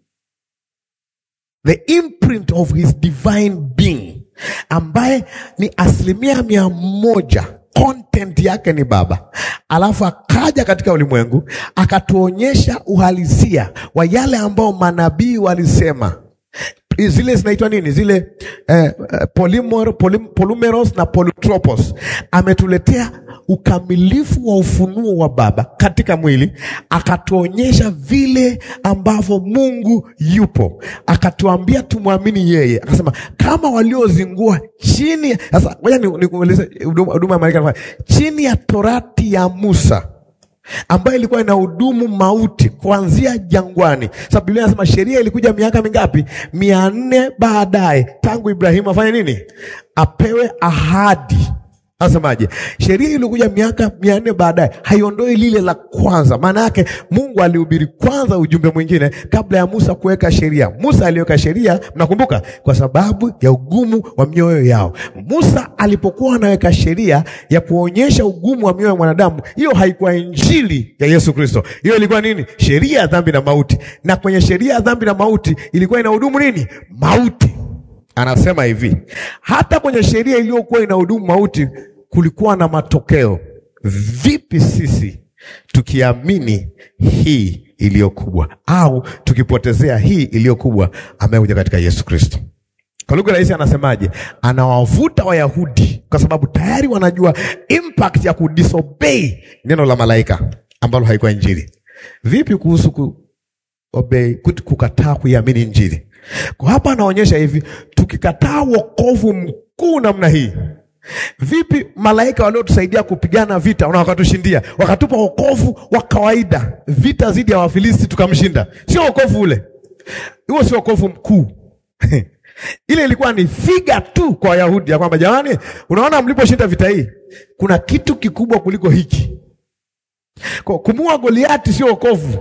[SPEAKER 1] the imprint of his divine being, ambaye ni asilimia mia moja content yake ni Baba, alafu akaja katika ulimwengu akatuonyesha uhalisia wa yale ambao manabii walisema. Zile zinaitwa nini? Zile eh, eh, polymer, polym, polymeros na polytropos. Ametuletea ukamilifu wa ufunuo wa Baba katika mwili, akatuonyesha vile ambavyo Mungu yupo, akatuambia tumwamini yeye. Akasema kama waliozingua chini. Sasa ngoja nikueleze huduma ya malaika chini ya torati ya Musa ambayo ilikuwa ina hudumu mauti kuanzia jangwani. Sababu Biblia inasema sheria ilikuja miaka mingapi? mia nne baadaye, tangu Ibrahimu afanye nini? Apewe ahadi. Anasemaje? Sheria ilikuja miaka mia nne baadaye, haiondoi lile la kwanza. Maana yake Mungu alihubiri kwanza ujumbe mwingine kabla ya Musa kuweka sheria. Musa aliweka sheria, mnakumbuka, kwa sababu ya ugumu wa mioyo yao. Musa alipokuwa anaweka sheria ya kuonyesha ugumu wa mioyo ya mwanadamu, hiyo haikuwa injili ya Yesu Kristo. Hiyo ilikuwa nini? Sheria ya dhambi na mauti. Na kwenye sheria ya dhambi na mauti ilikuwa inahudumu nini? Mauti. Anasema hivi, hata kwenye sheria iliyokuwa inahudumu mauti kulikuwa na matokeo. Vipi sisi tukiamini hii iliyo kubwa, au tukipotezea hii iliyo kubwa amekuja katika Yesu Kristo? Kwa lugha rahisi anasemaje? Anawavuta Wayahudi kwa sababu tayari wanajua impact ya kudisobey neno la malaika ambalo haikuwa injili. Vipi kuhusu kuobey, kukataa kuiamini injili? Kwa hapa anaonyesha hivi, tukikataa wokovu mkuu namna hii Vipi malaika waliotusaidia kupigana vita na wakatushindia, wakatupa wokovu wa kawaida, vita dhidi ya Wafilisti tukamshinda? Sio wokovu ule, huo sio wokovu mkuu ile ilikuwa ni figa tu kwa Wayahudi ya kwamba jamani, unaona mliposhinda vita hii, kuna kitu kikubwa kuliko hiki. Kwa kumua Goliati sio wokovu.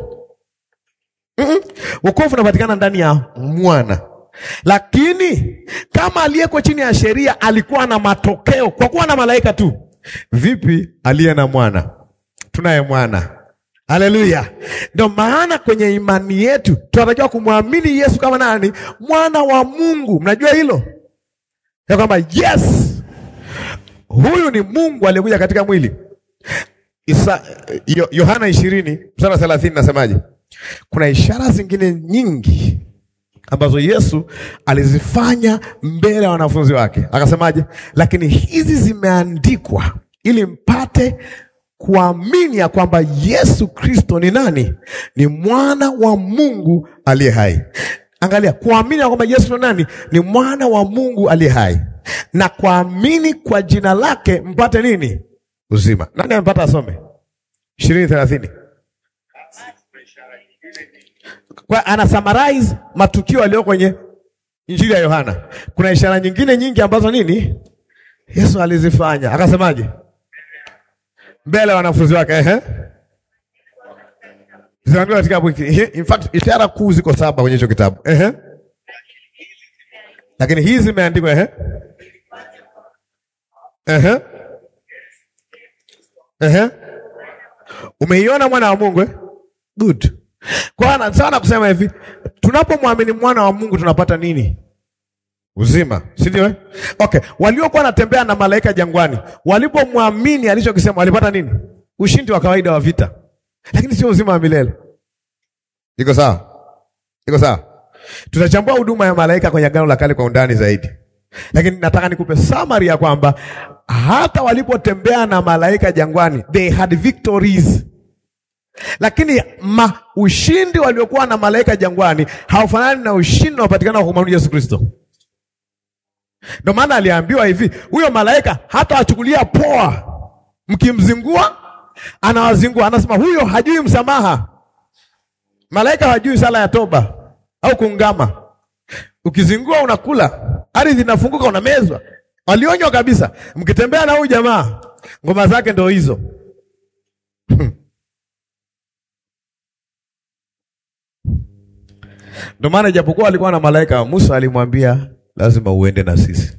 [SPEAKER 1] Mm -mm. Wokovu unapatikana ndani ya mwana lakini kama aliyeko chini ya sheria alikuwa na matokeo kwa kuwa na malaika tu, vipi aliye na mwana? Tunaye mwana. Haleluya! Ndio maana kwenye imani yetu tunatakiwa kumwamini Yesu kama nani? Mwana wa Mungu. Mnajua hilo ya kwamba yes, huyu ni Mungu aliyekuja katika mwili. Isa, Yohana ishirini mstari wa thelathini nasemaje? Kuna ishara zingine nyingi ambazo Yesu alizifanya mbele ya wanafunzi wake, akasemaje? Lakini hizi zimeandikwa ili mpate kuamini ya kwamba Yesu Kristo ni nani? Ni mwana wa Mungu aliye hai. Angalia, kuamini ya kwamba Yesu ni nani? Ni mwana wa Mungu aliye hai, na kuamini kwa jina lake mpate nini? Uzima. Nani amepata? Asome ishirini thelathini. Kwa ana summarize matukio yaliyo kwenye Injili ya Yohana. Kuna ishara nyingine nyingi ambazo nini Yesu alizifanya, akasemaje? Mbele ya wanafunzi wake, ehe, zinaandikwa katika kitabu hiki. In fact ishara kuu ziko saba kwenye hicho kitabu, ehe, lakini hizi zimeandikwa, ehe, ehe, ehe. Umeiona mwana wa Mungu eh? Good. Kwa hiyo sana kusema hivi, tunapomwamini mwana wa Mungu tunapata nini? Uzima, si ndio eh? Okay, waliokuwa wanatembea na malaika jangwani, walipomwamini alichokisema walipata nini? Ushindi wa kawaida wa vita, lakini sio uzima wa milele. Iko sawa? Iko sawa? Tutachambua huduma ya malaika kwenye Agano la Kale kwa undani zaidi, lakini nataka nikupe summary ya kwamba hata walipotembea na malaika jangwani, they had victories lakini ma ushindi waliokuwa na malaika jangwani haufanani na ushindi unaopatikana kwa kumwamini Yesu Kristo. Ndio maana aliambiwa hivi, huyo malaika hata wachukulia poa, mkimzingua anawazingua. Anasema huyo hajui msamaha. Malaika hajui sala ya toba au kuungama. Ukizingua unakula, ardhi inafunguka, unamezwa. Walionywa kabisa, mkitembea na huyu jamaa, ngoma zake ndio hizo. Ndio maana ijapokuwa alikuwa na malaika, Musa alimwambia lazima uende na sisi.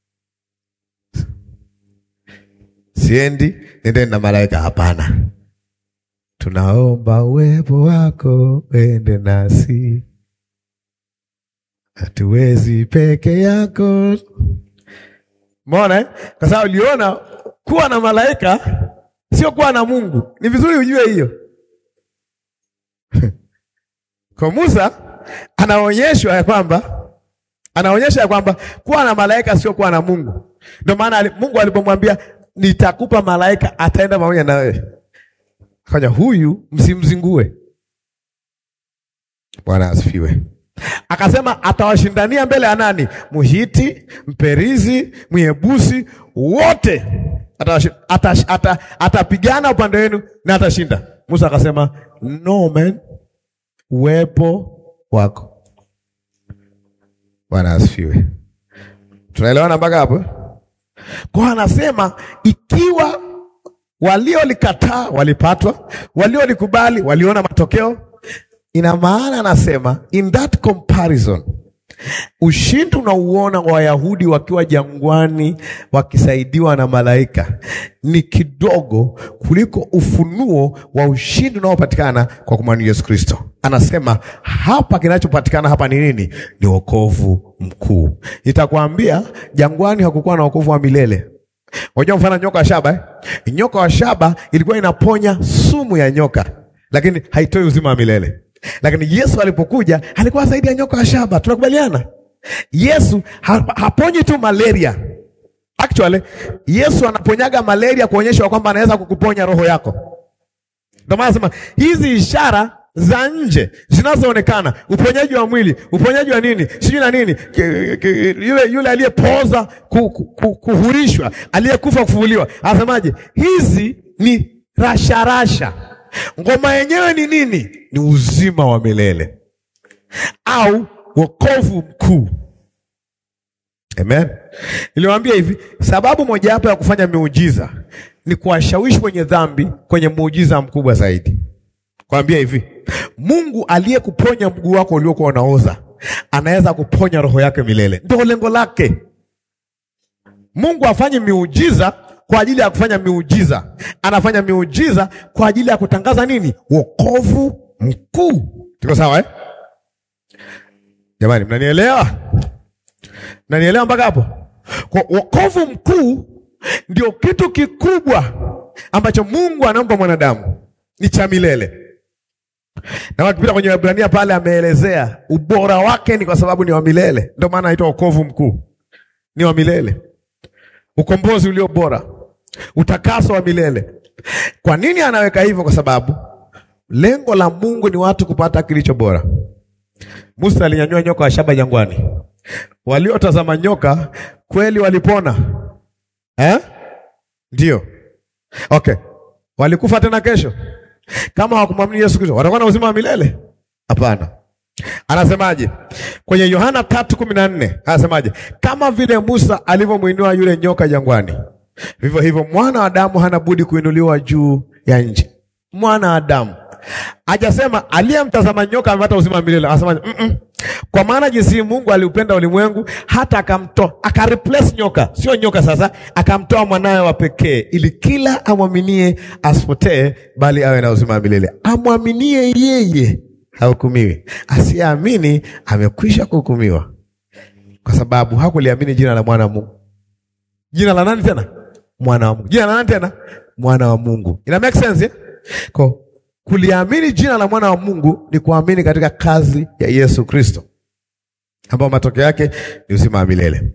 [SPEAKER 1] Siendi, nendeni na malaika. Hapana, tunaomba uwepo wako uende nasi, hatuwezi peke yako. Umeona eh? Kwa sababu uliona kuwa na malaika sio kuwa na Mungu. Ni vizuri ujue hiyo. Kwa Musa anaonyeshwa ya kwamba anaonyesha ya kwamba kuwa na malaika sio kuwa na Mungu. Ndio maana ali- Mungu alipomwambia nitakupa malaika ataenda pamoja na wewe. Fanya huyu msimzingue. Bwana asifiwe. Akasema atawashindania mbele ya nani? Muhiti, Mperizi, Myebusi, wote atawashi- atash- ata- atapigana upande wenu na atashinda. Musa akasema no man, uwepo wako. Bwana asifiwe. Tunaelewana mpaka hapo? Kwa anasema ikiwa waliolikataa walipatwa, waliolikubali waliona matokeo. Ina maana anasema in that comparison, ushindi unauona wa Wayahudi wakiwa jangwani wakisaidiwa na malaika ni kidogo kuliko ufunuo wa ushindi unaopatikana kwa kumwamini Yesu Kristo. Anasema hapa kinachopatikana hapa ni nini? Ni wokovu mkuu. Nitakwambia jangwani hakukuwa na wokovu wa milele. Unajua mfano nyoka wa shaba eh? Nyoka wa shaba ilikuwa inaponya sumu ya nyoka, lakini haitoi uzima wa milele. Lakini Yesu alipokuja alikuwa zaidi ya nyoka wa shaba. Tunakubaliana? Yesu ha haponyi tu malaria. Actually, Yesu anaponyaga malaria kuonyesha kwamba anaweza kukuponya roho yako. Ndio maana nasema hizi ishara za nje zinazoonekana, uponyaji wa mwili, uponyaji wa nini, sijui na nini, ki- ki- yule yule aliyepoza ku, ku, ku, kuhurishwa, aliyekufa kufufuliwa, anasemaje? Hizi ni rasharasha. Ngoma yenyewe ni nini? Ni uzima wa milele au wokovu mkuu. Amen. Niliwaambia hivi, sababu mojawapo ya kufanya miujiza ni kuwashawishi wenye dhambi kwenye muujiza mkubwa zaidi. Kwambia hivi, Mungu aliyekuponya mguu wako uliokuwa unaoza anaweza kuponya roho yake milele. Ndio lengo lake. Mungu afanye miujiza kwa ajili ya kufanya miujiza, anafanya miujiza kwa ajili ya kutangaza nini? Wokovu mkuu. Tuko sawa eh? Jamani, mnanielewa? Mnanielewa mpaka hapo? Kwa wokovu mkuu ndio kitu kikubwa ambacho Mungu anampa mwanadamu, ni cha milele. Na wakipita kwenye Waebrania pale ameelezea ubora wake ni kwa sababu ni wa milele. Ndio maana anaitwa wokovu mkuu, ni wa milele, ukombozi ulio bora, utakaso wa milele. Kwa nini anaweka hivyo? Kwa sababu lengo la Mungu ni watu kupata kilicho bora. Musa alinyanyua nyoka wa shaba jangwani, waliotazama nyoka kweli walipona eh? Ndio, okay. Walikufa tena kesho kama hawakumwamini Yesu Kristo, watakuwa na uzima wa milele? Hapana. Anasemaje kwenye Yohana tatu kumi na nne? Anasemaje? Kama vile Musa alivyomwinua yule nyoka jangwani, vivyo hivyo mwana wa Adamu hana budi kuinuliwa juu ya nchi. Mwana wa Adamu hajasema aliyemtazama nyoka amepata uzima wa milele. Anasemaje? mm -mm. Kwa maana jinsi Mungu aliupenda ulimwengu hata akamtoa, akareplace nyoka, sio nyoka sasa, akamtoa mwanawe wa pekee, ili kila amwaminie asipotee, bali awe na uzima wa milele. Amwaminie yeye hahukumiwi, asiyeamini amekwisha kuhukumiwa, kwa sababu hakuliamini jina la mwana wa Mungu. Jina la nani tena? Mwana wa Mungu. Jina la nani tena? Mwana wa Mungu. Ina make sense eh? Kwa kuliamini jina la mwana wa Mungu ni kuamini katika kazi ya Yesu Kristo, ambayo matokeo yake ni uzima wa milele.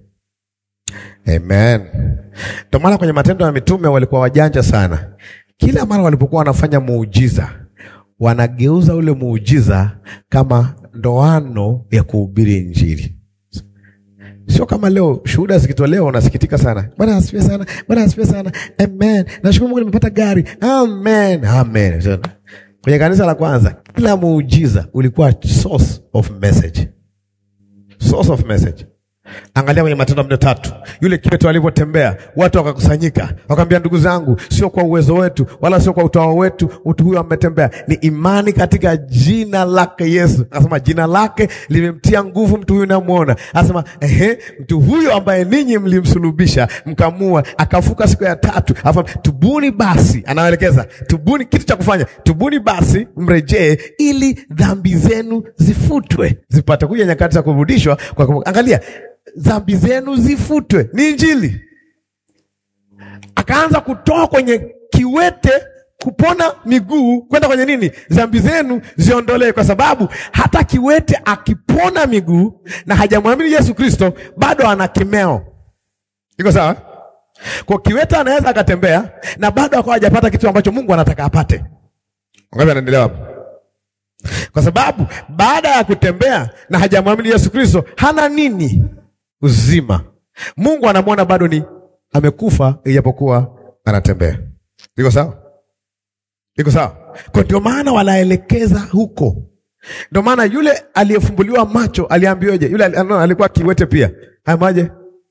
[SPEAKER 1] Amen. Ndio maana kwenye Matendo ya Mitume walikuwa wajanja sana. Kila mara walipokuwa wanafanya muujiza, wanageuza ule muujiza kama ndoano ya kuhubiri Injili. Sio kama leo shuhuda zikitolewa unasikitika sana. Bwana asifiwe sana. Bwana asifiwe sana. Amen. Nashukuru Mungu nimepata gari. Amen. Amen. Kwenye kanisa la kwanza kila muujiza ulikuwa source of message. Source of message. Angalia kwenye Matendo mne tatu, yule kiwete alivyotembea, watu wakakusanyika, wakamwambia, ndugu zangu, sio kwa uwezo wetu wala sio kwa utawa wetu, mtu huyo ametembea, ni imani katika jina lake Yesu. Akasema jina lake limemtia nguvu mtu huyu namwona. Akasema ehe, mtu huyo ambaye ninyi mlimsulubisha mkamua, akafuka siku ya tatu. Afa, tubuni basi, anaelekeza tubuni, kitu cha kufanya, tubuni basi mrejee, ili dhambi zenu zifutwe, zipate kuja nyakati za kurudishwa kwa. Angalia dhambi zenu zifutwe, ni Injili. Akaanza kutoa kwenye kiwete kupona miguu kwenda kwenye nini, dhambi zenu ziondolewe, kwa sababu hata kiwete akipona miguu na hajamwamini Yesu Kristo bado ana kimeo. Iko sawa? Kwa kiwete anaweza akatembea na bado akawa hajapata kitu ambacho Mungu anataka apate. Ngapi anaendelea hapo? Kwa sababu baada ya kutembea na hajamwamini Yesu Kristo hana nini uzima. Mungu anamwona bado ni amekufa, ijapokuwa anatembea. Iko sawa? Iko sawa? Kwa ndio maana wanaelekeza huko. Ndio maana yule aliyefumbuliwa macho aliambiwaje? Yule alikuwa kiwete pia, amaje?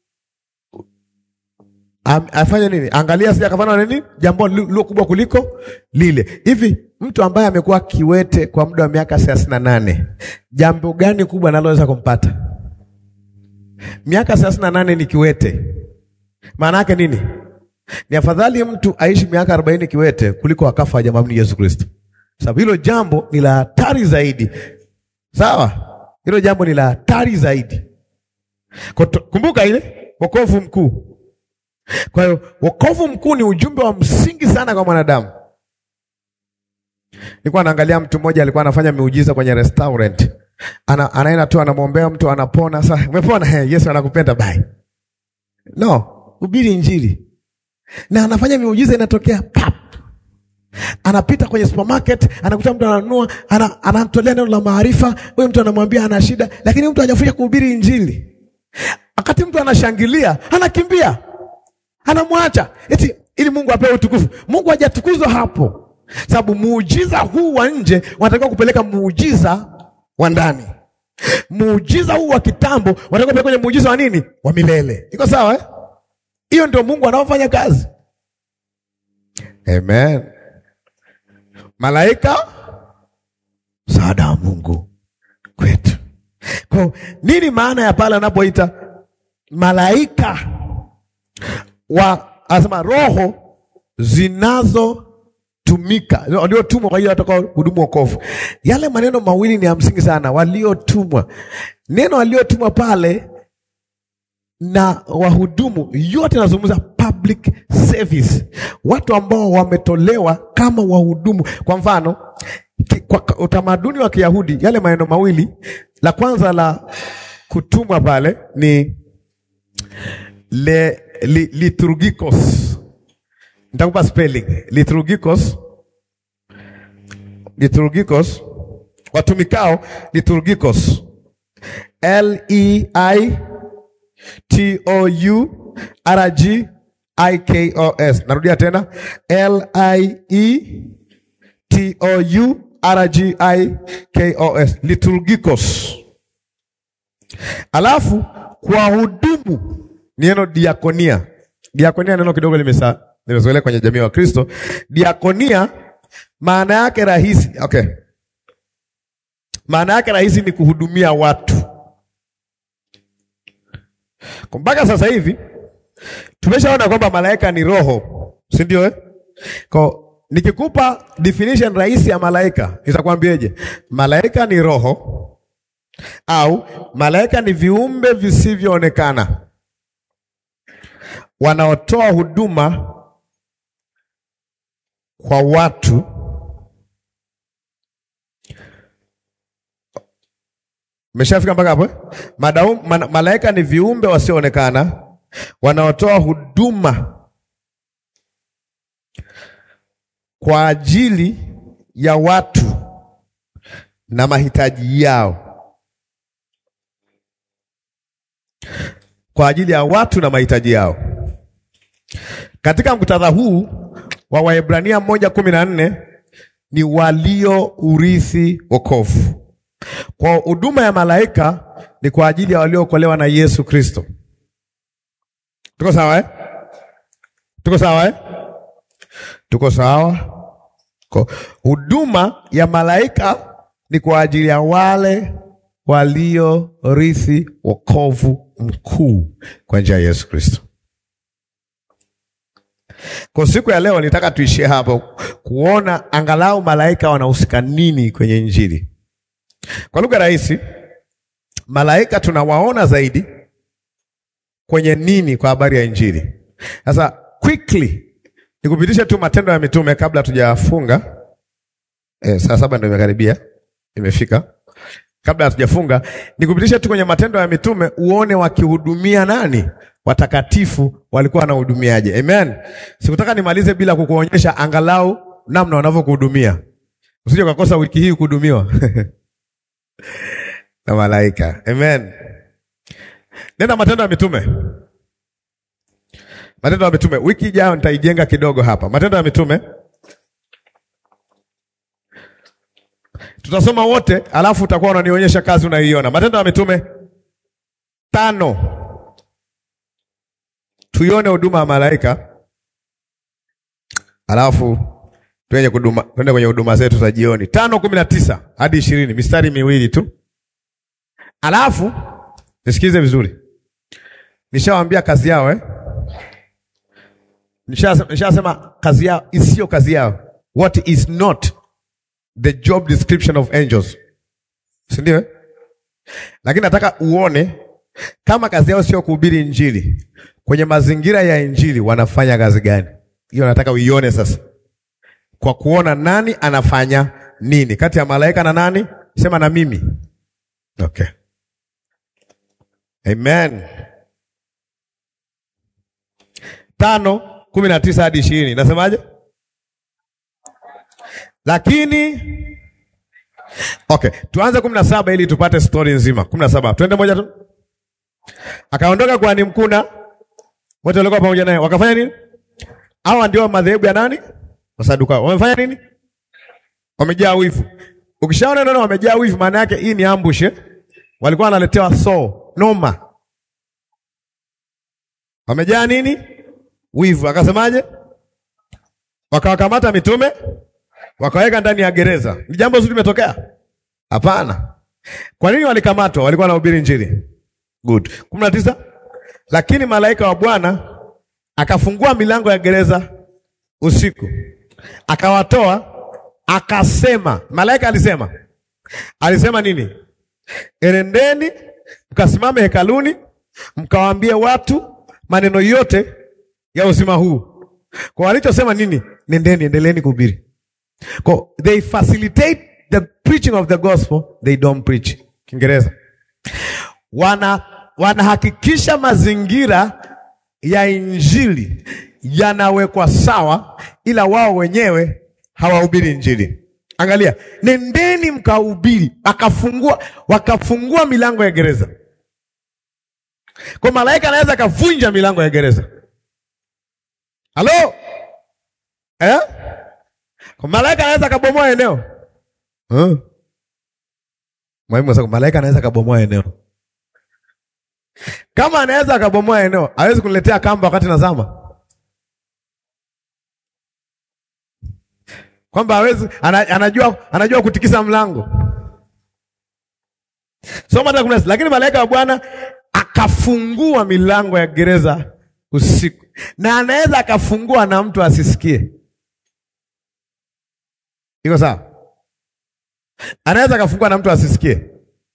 [SPEAKER 1] Afanye nini? Angalia, sija kafanya nini? Jambo lilo kubwa kuliko lile. Hivi mtu ambaye amekuwa kiwete kwa muda wa miaka thelathini na nane, jambo gani kubwa analoweza kumpata? Miaka thelathini na nane ni kiwete. Maana yake nini? Ni afadhali mtu aishi miaka arobaini kiwete kuliko akafa hajamwamini Yesu Kristo, sababu hilo jambo ni la hatari zaidi. Sawa, hilo jambo ni la hatari zaidi. Kumbuka ile wokovu mkuu. Kwa hiyo wokovu mkuu ni ujumbe wa msingi sana kwa mwanadamu. Nilikuwa naangalia mtu mmoja alikuwa anafanya miujiza kwenye restaurant ana, anaenda tu anamwombea mtu anapona. Sasa umepona? Hey, Yesu anakupenda bye. No, hubiri Injili na anafanya miujiza inatokea pap. Anapita kwenye supermarket anakuta mtu ananunua, ana, anamtolea neno la maarifa. Huyo mtu anamwambia ana shida, lakini mtu hajafika kuhubiri Injili. Wakati mtu anashangilia, anakimbia, anamwacha eti ili Mungu apewe utukufu. Mungu hajatukuzwa hapo, sababu muujiza huu wa nje wanatakiwa kupeleka muujiza wa ndani. Muujiza huu wa kitambo wanatakiwa kupeleka kwenye muujiza wa nini? Wa milele. Iko sawa eh? Hiyo ndio Mungu anaofanya kazi. Amen. Malaika msaada wa Mungu kwetu. Kwa nini maana ya pale anapoita malaika wa asema roho zinazotumika waliotumwa kwa hiyo watakao hudumu wokovu. Yale maneno mawili ni ya msingi sana, waliotumwa. Neno waliotumwa pale na wahudumu yote nazungumza public service, watu ambao wametolewa kama wahudumu. Kwa mfano ki, kwa utamaduni wa Kiyahudi yale maneno mawili, la kwanza la kutumwa pale ni le, li, liturgikos. Nitakupa spelling liturgikos, liturgikos, watumikao liturgikos, L E I T O U R G I K O S. Narudia tena L I E T O U R G I K O S. Liturgikos. Alafu kwa hudumu neno diakonia. Diakonia neno kidogo limesa limezoeleka kwenye jamii wa Kristo. Diakonia maana yake rahisi, okay. Maana yake rahisi ni kuhudumia watu mpaka sasa hivi tumeshaona kwamba malaika ni roho, si ndio eh? Kwa nikikupa definition rahisi ya malaika nitakwambieje? Malaika ni roho au malaika ni viumbe visivyoonekana wanaotoa huduma kwa watu Umeshafika mpaka hapo eh? Madaum, man, malaika ni viumbe wasioonekana wanaotoa huduma kwa ajili ya watu na mahitaji yao, kwa ajili ya watu na mahitaji yao. Katika muktadha huu wa Waebrania moja kumi na nne ni walio urithi wokovu. Kwa huduma ya malaika ni kwa ajili ya waliookolewa na Yesu Kristo. Tuko sawa eh? Tuko sawa eh? Tuko sawa. Ko- Huduma ya malaika ni kwa ajili ya wale waliorithi wokovu mkuu kwa njia ya Yesu Kristo. Kwa siku ya leo nitaka tuishie hapo kuona angalau malaika wanahusika nini kwenye Injili. Kwa lugha rahisi, malaika tunawaona zaidi kwenye nini kwa habari ya Injili. Sasa quickly nikupitishe tu Matendo ya Mitume kabla hatujafunga. Eh, saa saba ndio imekaribia, imefika. Kabla hatujafunga, nikupitishe tu kwenye Matendo ya Mitume uone wakihudumia nani, watakatifu walikuwa wanahudumiaje. Amen. Sikutaka nimalize bila kukuonyesha angalau namna wanavyokuhudumia, usije ukakosa wiki hii kuhudumiwa na malaika. Amen. Nenda Matendo ya Mitume. Matendo ya Mitume, wiki ijayo nitaijenga kidogo hapa. Matendo ya Mitume tutasoma wote, alafu utakuwa unanionyesha kazi unaiona. Matendo ya Mitume tano, tuione huduma ya malaika, alafu tuende kuduma, tuende kwenye huduma zetu za jioni. tano kumi na tisa hadi ishirini, mistari miwili tu, alafu nisikize vizuri. Nishawaambia kazi yao eh? Nishasema nisha kazi yao isiyo kazi yao, what is not the job description of angels, si ndio? eh? Lakini nataka uone kama kazi yao sio kuhubiri Injili, kwenye mazingira ya Injili wanafanya kazi gani? Hiyo nataka uione sasa, kwa kuona nani anafanya nini kati ya malaika na nani. Sema na mimi, okay. Amen. tano kumi na tisa hadi ishirini nasemaje? Lakini okay, tuanze kumi na saba ili tupate stori nzima. kumi na saba twende moja tu. Akaondoka kuhani mkuu na wote walikuwa pamoja naye, wakafanya nini? Hawa ndio madhehebu ya nani? Wasadukayo. Wamefanya nini? Wamejaa wivu. Ukishaona neno wamejaa wivu, maana yake hii ni ambush eh? Walikuwa wanaletewa so noma, wamejaa nini? Wivu. Akasemaje? Wakawakamata mitume wakaweka ndani ya gereza. Ni jambo zuri limetokea? Hapana. Kwa nini walikamatwa? Walikuwa wanahubiri Injili. Good. kumi na tisa. Lakini malaika wa Bwana akafungua milango ya gereza usiku, akawatoa, akasema. Malaika alisema, alisema nini? Enendeni mkasimame hekaluni, mkawaambie watu maneno yote ya uzima huu. Kwa walichosema nini? Nendeni, endeleeni kuhubiri. Kwa they facilitate the preaching of the gospel, they don't preach. Kiingereza. Wana wanahakikisha mazingira ya injili yanawekwa sawa, ila wao wenyewe hawahubiri injili. Angalia, nendeni mkahubiri, akafungua wakafungua milango ya gereza. Kwa malaika anaweza akavunja milango ya gereza. Halo? Eh? Kwa malaika anaweza akabomoa eneo. Huh? Mwalimu sasa malaika anaweza akabomoa eneo. Kama anaweza akabomoa eneo, hawezi kuniletea kamba wakati nazama. Kwamba hawezi ana, anajua anajua kutikisa mlango. Soma hata kuna lakini malaika wa Bwana akafungua milango ya gereza usiku. Na anaweza akafungua na mtu asisikie. Iko sawa? Anaweza akafungua na mtu asisikie.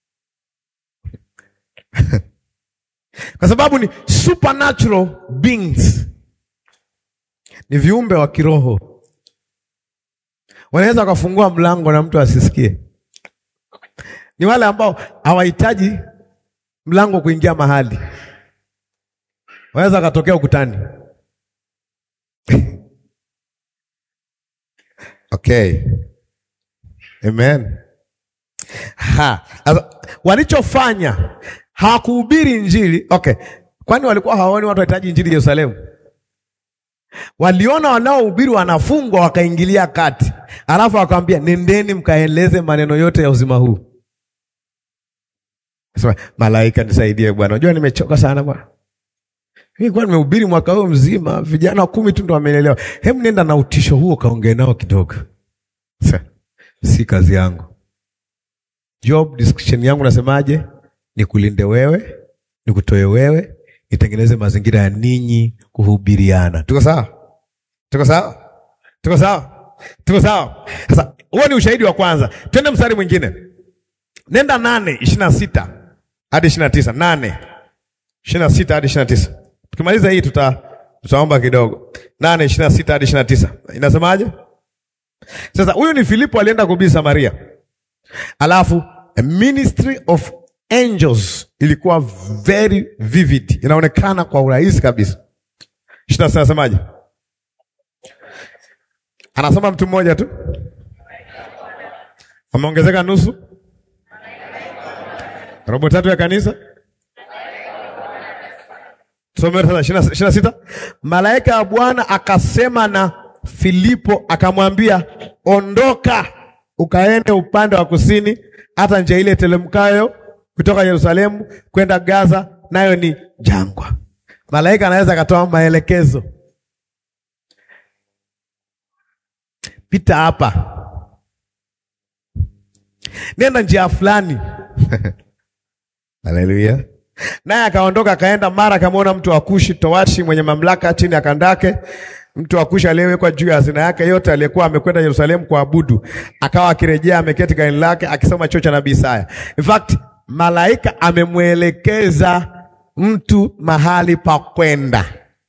[SPEAKER 1] Kwa sababu ni supernatural beings, ni viumbe wa kiroho, wanaweza wakafungua mlango na mtu asisikie. Ni wale ambao hawahitaji mlango kuingia mahali, wanaweza wakatokea ukutani. Okay, amen. Ha, walichofanya hawakuhubiri Injili. Okay, kwani walikuwa hawaoni watu wahitaji Injili Yerusalemu? Waliona wanaohubiri wanafungwa, wakaingilia kati, alafu wakamwambia nendeni mkaeleze maneno yote ya uzima huu. Sema malaika nisaidie Bwana. Unajua nimechoka sana Bwana. Mimi kwa nimehubiri mwaka huu mzima, vijana kumi tu ndo wamenielewa. Hebu nenda na utisho huo kaongee nao kidogo. Sa, si kazi yangu. Job description yangu nasemaje? Nikulinde wewe, nikutoe wewe, nitengeneze mazingira ya ninyi kuhubiriana. Tuko sawa? Tuko sawa? Tuko sawa? Tuko sawa? Sasa huo ni ushahidi wa kwanza. Twende mstari mwingine. Nenda nane ishirini na sita hadi ishirini na tisa nane ishirini na sita hadi ishirini na tisa Tukimaliza hii tuta tutaomba kidogo. nane ishirini na sita hadi ishirini na tisa inasemaje? Sasa huyu ni Filipo alienda kuhubiri Samaria, alafu a ministry of angels ilikuwa very vivid, inaonekana kwa urahisi kabisa. ishirini na sita anasemaje? Anasoma mtu mmoja tu, ameongezeka nusu, robo tatu ya kanisa. Tusome sasa ishirini na sita. Malaika wa Bwana akasema na Filipo akamwambia, ondoka ukaende upande wa kusini hata njia ile telemkayo kutoka Yerusalemu kwenda Gaza, nayo ni jangwa. Malaika anaweza akatoa maelekezo, pita hapa, nenda njia fulani. Haleluya! Naye akaondoka akaenda, mara akamwona mtu wa Kushi towashi mwenye mamlaka chini ya kandake, mtu wa Kushi aliyewekwa juu ya hazina yake yote, aliyekuwa amekwenda Yerusalemu kuabudu, akawa akirejea ameketi gani lake akisoma chuo cha nabii Isaya. In fact, malaika amemwelekeza mtu mahali pa kwenda.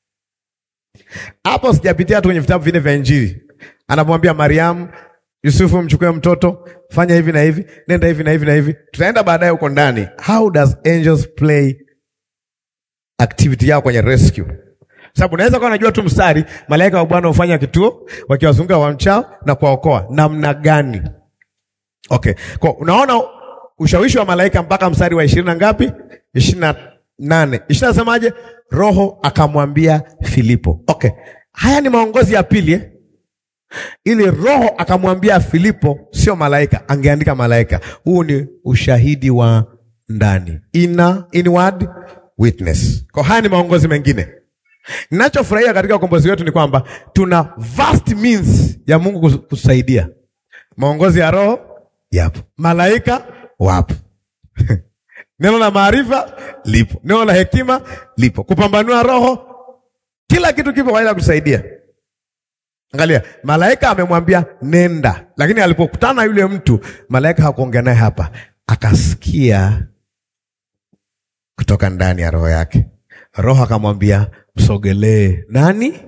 [SPEAKER 1] Hapo sijapitia tu kwenye vitabu vine vya Injili, anamwambia Mariamu, Yusufu, mchukue mtoto, fanya hivi na hivi, nenda hivi na hivi na hivi. Tutaenda baadaye huko ndani, how does angels play activity yao kwenye rescue. Sababu unaweza kuwa unajua tu mstari, malaika wa Bwana hufanya kituo wakiwazunguka wamchao na kuwaokoa namna gani? Okay, kwa unaona ushawishi wa malaika mpaka mstari wa ishirini na ngapi? ishirini na nane. Ishirini nasemaje? Roho akamwambia Filipo. Okay, haya ni maongozi ya pili eh? Ili Roho akamwambia Filipo, sio malaika. Angeandika malaika. Huu ni ushahidi wa ndani, ina inward witness. Kwa haya ni maongozi mengine. Ninachofurahia katika ukombozi wetu ni kwamba tuna vast means ya Mungu kutusaidia. Maongozi ya Roho yapo, malaika wapo neno la maarifa lipo, neno la hekima lipo, kupambanua roho, kila kitu kipo kwa ajili ya kutusaidia. Angalia, malaika amemwambia nenda, lakini alipokutana yule mtu, malaika hakuongea naye hapa, akasikia kutoka ndani ya roho yake. Roho akamwambia msogelee nani?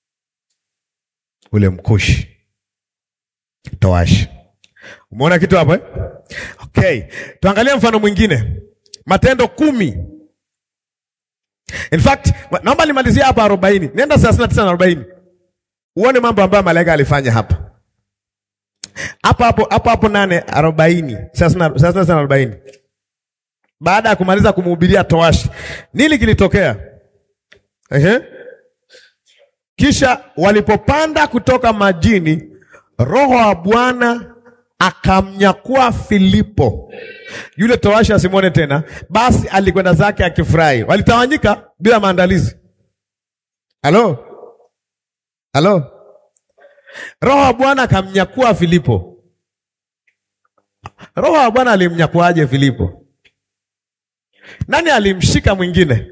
[SPEAKER 1] Ule mkushi toashi. Umeona kitu hapo eh? Okay, tuangalie mfano mwingine, Matendo kumi. In fact, naomba nimalizie hapa arobaini, nenda thelathini na tisa na arobaini uone mambo ambayo malaika alifanya hapa hapo hapo hapo hapo nane arobaini thelathini na tisa na arobaini baada ya kumaliza kumhubiria towashi, nini kilitokea? Ehe. Kisha walipopanda kutoka majini, Roho wa Bwana akamnyakua Filipo, yule towashi asimwone tena. Basi alikwenda zake akifurahi. Walitawanyika bila maandalizi. Halo, halo. Roho wa Bwana akamnyakua Filipo. Roho wa Bwana alimnyakuaje Filipo? Nani alimshika mwingine?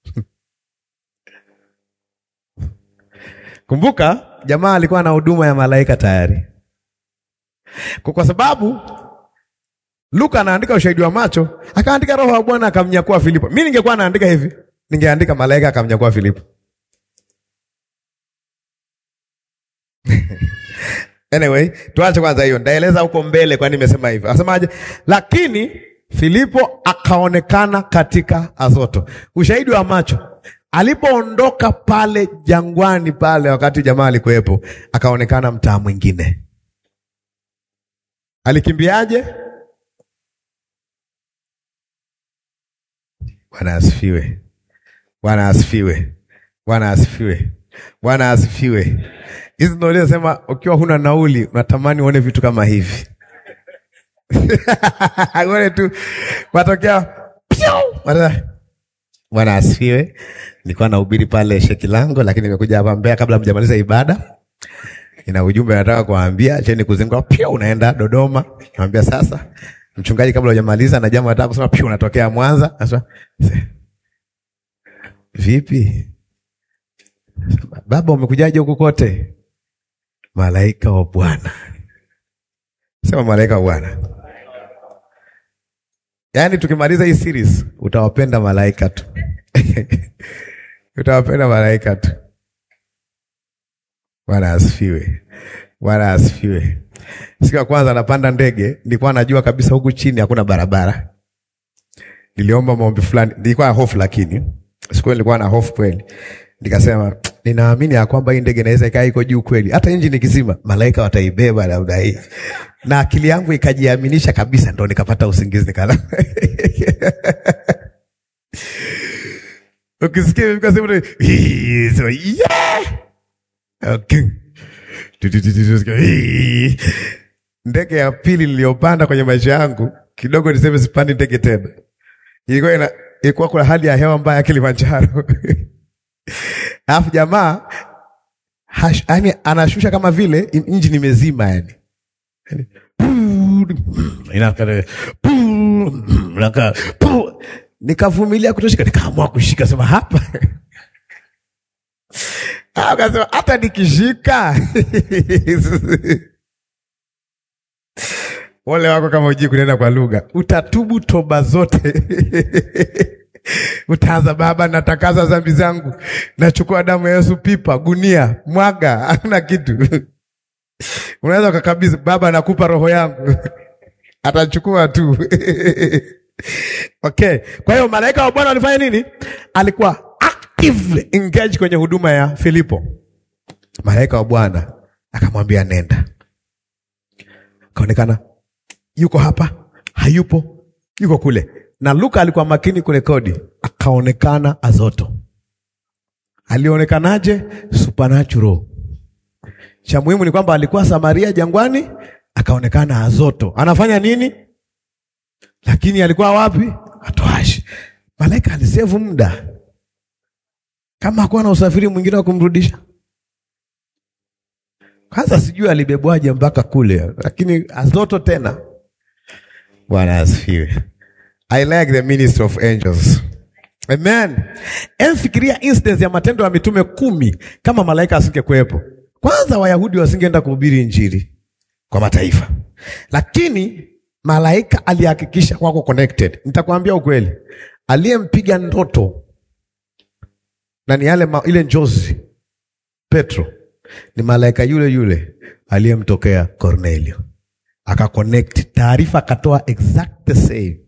[SPEAKER 1] Kumbuka jamaa alikuwa na huduma ya malaika tayari, kwa sababu Luka anaandika ushahidi wa macho, akaandika roho wa Bwana akamnyakua Filipo. Mimi ningekuwa naandika hivi, ningeandika malaika akamnyakua Filipo. Anyway, tuache kwanza hiyo, ndaeleza huko mbele kwani nimesema hivyo. Asemaje? Lakini Filipo akaonekana katika Azoto. Ushahidi wa macho, alipoondoka pale jangwani pale, wakati jamaa alikuwepo, akaonekana mtaa mwingine. Alikimbiaje? Bwana asifiwe! Bwana asifiwe! Bwana asifiwe! Bwana asifiwe! Hizi ndio ile sema, ukiwa huna nauli unatamani uone vitu kama hivi Ngone tu matokea Bwana- Bwana asifiwe. Nilikuwa nahubiri pale Shekilango, lakini nimekuja hapa Mbeya kabla mjamaliza ibada. Ina ujumbe nataka kuambia, cheni kuzingua pia unaenda Dodoma. Nikamwambia sasa, mchungaji, kabla hujamaliza na jambo nataka kusema pia unatokea Mwanza. Sasa vipi? Baba, umekujaje huku kote? Malaika wa Bwana. Sema malaika wa Bwana. Yaani tukimaliza hii series utawapenda malaika tu. utawapenda malaika tu. Bwana asifiwe. Bwana asifiwe. Siku ya kwanza napanda ndege, nilikuwa najua kabisa huku chini hakuna barabara. Niliomba maombi fulani, nilikuwa na hofu lakini siku hiyo nilikuwa na hofu kweli. Nikasema ninaamini ya kwamba hii ndege inaweza ikaa iko juu kweli, hata injini ikizima malaika wataibeba labda hii, na akili yangu ikajiaminisha kabisa, ndo nikapata usingizi nikala ukisikia imefika sehemu tu, "Hii", sema, "Yeah!" Okay. Tu, tu, tu, tu, tu, hii. Ndege ya pili niliyopanda kwenye maisha yangu kidogo, niseme sipandi ndege tena. Ilikuwa ina ilikuwa kuna hali ya hewa mbaya Kilimanjaro. Alafu jamaa hash- yaani anashusha kama vile injini imezima yani. Yaani, puu, inaka- puu, inaka- puu. Nikavumilia kutoshika, nikaamua kushika, sema hapa Ah, akasema hata nikishika Ole wako kama ujui kunena kwa lugha, utatubu toba zote. Utaanza, Baba, natakaza dhambi zangu, nachukua damu ya Yesu, pipa gunia, mwaga, hakuna kitu. Unaweza ukakabidhi, Baba, nakupa roho yangu, atachukua tu. Okay, kwa hiyo malaika wa Bwana alifanya nini? Alikuwa actively engaged kwenye huduma ya Filipo. Malaika wa Bwana akamwambia nenda, akaonekana yuko hapa, hayupo, yuko kule. Na Luka alikuwa makini kurekodi, akaonekana Azoto. Alionekanaje? Supernatural. Cha muhimu ni kwamba alikuwa Samaria jangwani, akaonekana Azoto. Anafanya nini? Lakini alikuwa wapi? Atoashi. Malaika alisevu muda, kama hakuwa na usafiri mwingine wa kumrudisha. Kwanza sijui alibebwaje mpaka kule, lakini Azoto tena. Bwana asifiwe. I like the ministry of angels. Amen. Emfikiria instance ya Matendo ya Mitume kumi kama malaika asingekuwepo. Kwanza Wayahudi wasingeenda kuhubiri Injili kwa mataifa, lakini malaika alihakikisha wako connected. Nitakwambia ukweli, aliyempiga ndoto na ni yale ma, ile njozi Petro ni malaika yule yule aliyemtokea Cornelio, akaconnect taarifa, akatoa exact the same.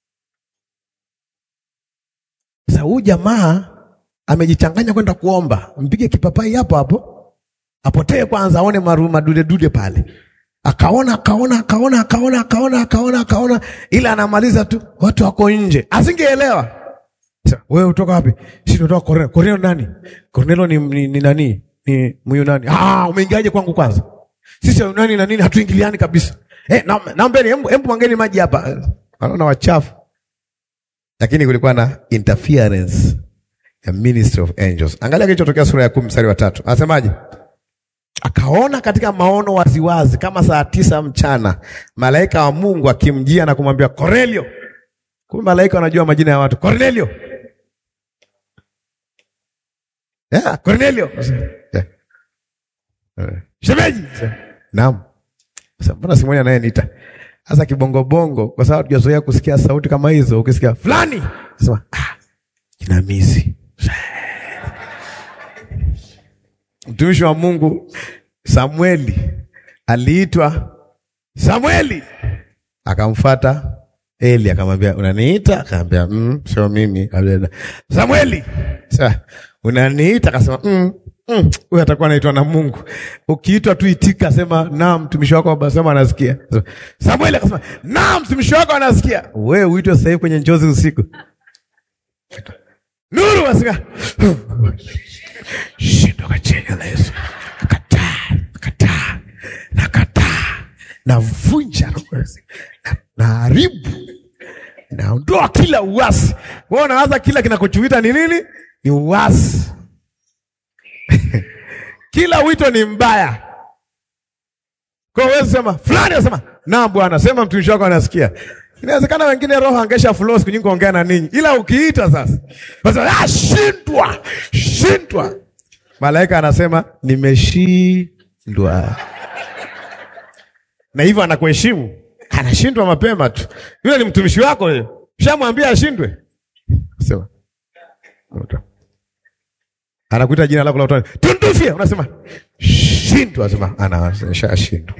[SPEAKER 1] Sasa huyu jamaa amejichanganya kwenda kuomba, mpige kipapai hapo hapo, apotee kwanza, aone maru madude dude pale. Akaona akaona akaona akaona akaona akaona akaona, ila anamaliza tu, watu wako nje, asingeelewa. Sasa wewe utoka wapi? Sisi tunatoka Cornelio. Cornelio nani? Cornelio ni, ni, ni nani? Ni Myunani. Ah, umeingiaje kwangu kwanza? Sisi Wayunani na nini hatuingiliani kabisa. Eh, na, naombeni hebu hebu mwangeni maji hapa. Wanaona wachafu. Lakini kulikuwa na interference ya ministry of angels. Angalia kilichotokea sura ya kumi mstari wa tatu. Anasemaje? Akaona katika maono waziwazi kama saa tisa mchana malaika wa Mungu akimjia na kumwambia Cornelio. Kumbe malaika wanajua majina ya watu. Cornelio. Yeah, Cornelio. Yeah. Shemeji. Naam. Sasa mbona simoni anayeniita? Sasa kibongobongo kwa sababu tujazoea kusikia sauti kama hizo, ukisikia fulani, sema ah, jinamizi. Mtumishi wa Mungu Samueli aliitwa Samueli, akamfuata Eli akamwambia unaniita? Akamwambia mm, sio mimi. Akamwambia, Samueli, sasa unaniita? Akasema mm, mm, huyu atakuwa anaitwa na Mungu. Ukiitwa tu itika, sema naam, mtumishi wako anasema anasikia. Samueli akasema naam, mtumishi wako anasikia. Wewe uitwe sasa hivi kwenye njozi usiku. Nuru wasika. Shindo kwa jina la Yesu. Kataa, kataa, na kataa. Navunja roho. Na- Naharibu. Naondoa kila uasi. Wewe unawaza kila kinakochuita ni nini? Ni uasi. Kila wito ni mbaya. Kwa hiyo wewe sema fulani anasema, "Naam Bwana, sema mtumishi wako anasikia." Inawezekana wengine roho angesha flow siku nyingi kuongea na ninyi. Ila ukiita sasa, basi ah, shindwa, shindwa. Malaika anasema nimeshindwa. Na hivyo anakuheshimu. Anashindwa mapema tu. Yule ni mtumishi wako yeye. Shamwambia ashindwe. Sema. Anakuita jina lako la utani. Tundufia unasema shindwa sema anashindwa.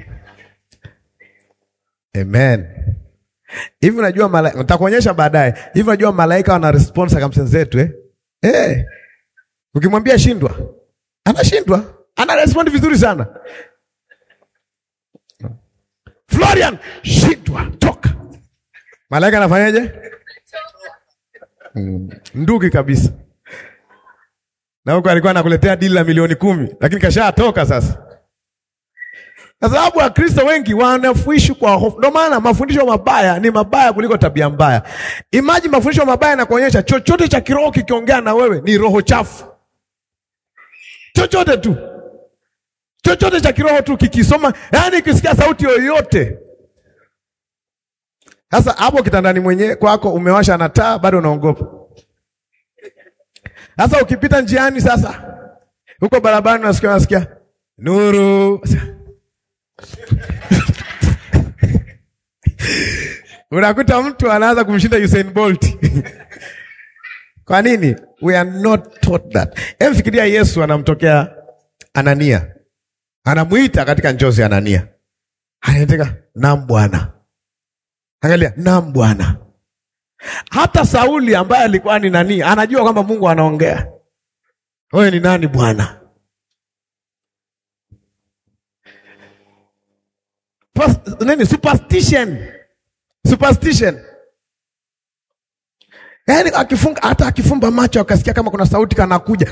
[SPEAKER 1] Amen. Hivi unajua malaika, nitakuonyesha baadaye. Hivi unajua malaika wana respond circumstances zetu eh? Eh. Ukimwambia shindwa, anashindwa. Ana respond vizuri sana. Florian, shindwa, toka. Malaika anafanyaje? Mm, nduki kabisa. Na huko alikuwa anakuletea dili la milioni kumi, lakini kashatoka sasa. Kwa sababu Wakristo wengi wanafuishi kwa hofu. Ndio maana mafundisho mabaya ni mabaya kuliko tabia mbaya. Imagine mafundisho mabaya yanakuonyesha chochote cha kiroho kikiongea na wewe ni roho chafu. Chochote tu. Chochote cha kiroho tu kikisoma, yaani kisikia sauti yoyote. Sasa hapo kitandani mwenyewe kwako umewasha na taa bado unaogopa. Sasa ukipita njiani sasa huko barabarani unasikia unasikia nuru. Unakuta mtu anaanza kumshinda Usain Bolt. Kwa nini? We are not taught that. Hebu fikiria Yesu anamtokea Anania. Anamuita katika njozi Anania. Anataka, "Naam Bwana." Angalia, "Naam Bwana." Hata Sauli ambaye alikuwa ni nani, anajua kwamba Mungu anaongea. Wewe ni nani Bwana? Pas, nini superstition. Superstition. Yaani akifunga hata akifumba macho akasikia kama kuna sauti kanakuja.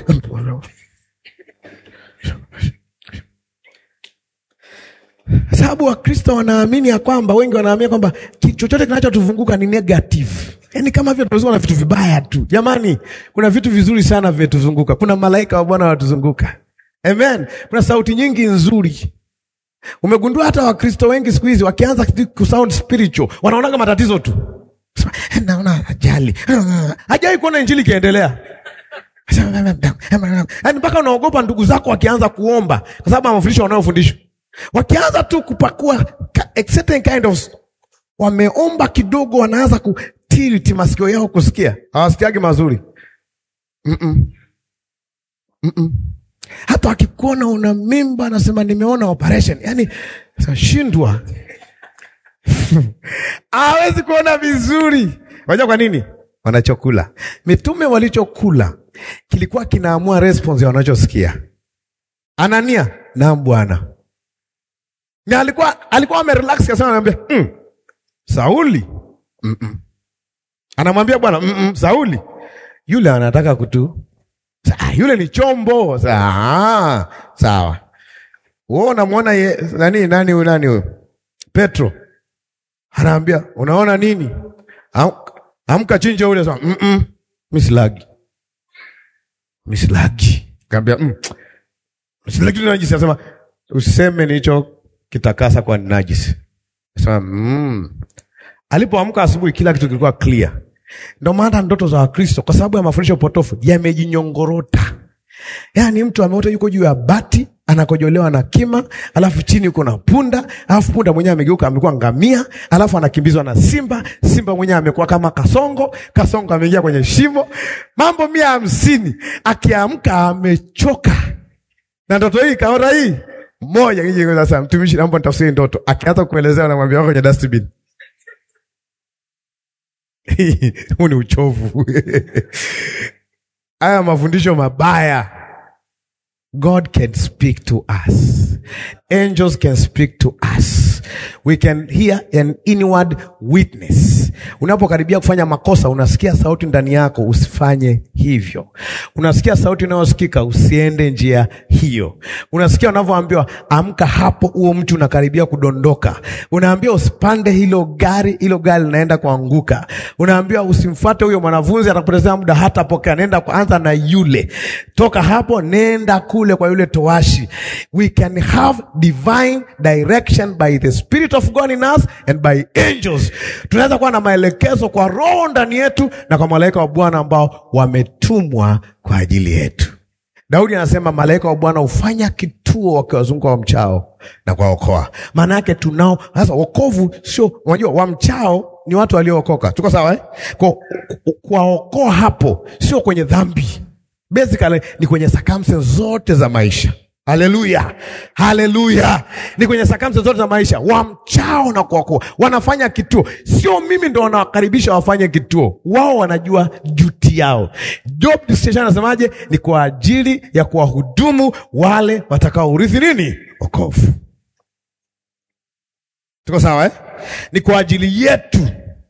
[SPEAKER 1] Sababu Wakristo wanaamini ya kwamba wengi wanaamini kwamba chochote kinachotuzunguka ni negative. Yaani kama vile tunazunguka na vitu vibaya tu. Jamani, kuna vitu vizuri sana vimetuzunguka. Kuna malaika wa Bwana wanatuzunguka. Amen. Kuna sauti nyingi nzuri. Umegundua hata Wakristo wengi siku hizi wakianza kusound spiritual, wanaonaga matatizo tu. Naona ajali. Hajai kuona injili ikiendelea. Yaani mpaka unaogopa ndugu zako wakianza kuomba kwa sababu ya mafundisho wanayofundishwa. Wakianza tu kupakua a certain kind of wameomba kidogo, wanaanza kutilti masikio yao kusikia, hawasikiagi mazuri mm -mm. Mm -mm. Hata wakikuona una mimba, anasema nimeona operation, yaani shindwa hawezi kuona vizuri. Wajua kwa nini? Wanachokula. Mitume walichokula kilikuwa kinaamua response ya wanachosikia. Anania, naam Bwana na alikuwa alikuwa amerelax kasema, anamwambia mm, Sauli mm -mm. Anamwambia Bwana mm -mm, Sauli yule anataka kutu Sa, yule ni chombo Sa, sawa. Wewe unamwona nani nani huyu nani huyu Petro anaambia unaona nini? Am, amka chinja ule sasa mm -mm, mislagi mislagi kaambia mm, mislagi najisi anasema useme nilicho kitakasa kwa najisi. Sema mm. Alipoamka asubuhi kila kitu kilikuwa clear. Ndio maana ndoto za Wakristo kwa sababu ya mafundisho potofu yamejinyongorota. Yaani mtu ameota yuko juu ya bati anakojolewa na kima, alafu chini yuko na punda, alafu punda mwenyewe amegeuka amekuwa ngamia, alafu anakimbizwa na simba, simba mwenyewe amekuwa kama kasongo, kasongo ameingia kwenye shimo. Mambo mia hamsini. Akiamka amechoka. Na ndoto hii kaota hii moja kiji sasa, mtumishi, naomba nitafsiri ndoto. Akianza kuelezea, namwambia wako kwenye dustbin. Huu ni uchovu. Haya mafundisho mabaya. God can speak to us. Angels can speak to us. We can hear an inward witness. Unapokaribia kufanya makosa, unasikia sauti ndani yako, usifanye hivyo. Unasikia sauti inayosikika, usiende njia hiyo. Unasikia unavyoambiwa, amka hapo, huo mtu unakaribia kudondoka. Unaambiwa usipande hilo gari, hilo gari linaenda kuanguka. Unaambiwa usimfuate huyo mwanafunzi, atakupotezea muda, hata pokea. Nenda kwanza na yule, toka hapo, nenda kule kwa yule towashi. We can have divine direction by the spirit of God in us and by angels. Tunaweza kuwa na maelekezo kwa roho ndani yetu na kwa malaika wa Bwana ambao wametumwa kwa ajili yetu. Daudi anasema malaika wa Bwana hufanya kituo wakiwazunguka wamchao na kuwaokoa. Maana yake tunao sasa. Wokovu sio, unajua, wamchao ni watu waliookoka, tuko sawa eh? Kwa kuwaokoa hapo sio kwenye dhambi, basically ni kwenye circumstances zote za maisha. Haleluya, haleluya! Ni kwenye sakamsa zote za maisha, wamchao na kuokoa. Wanafanya kituo, sio mimi ndo wanawakaribisha wafanye kituo. Wao wanajua duty yao. Job description anasemaje? Ni kwa ajili ya kuwahudumu wale watakaourithi nini? Wokovu. Tuko sawa eh? Ni kwa ajili yetu.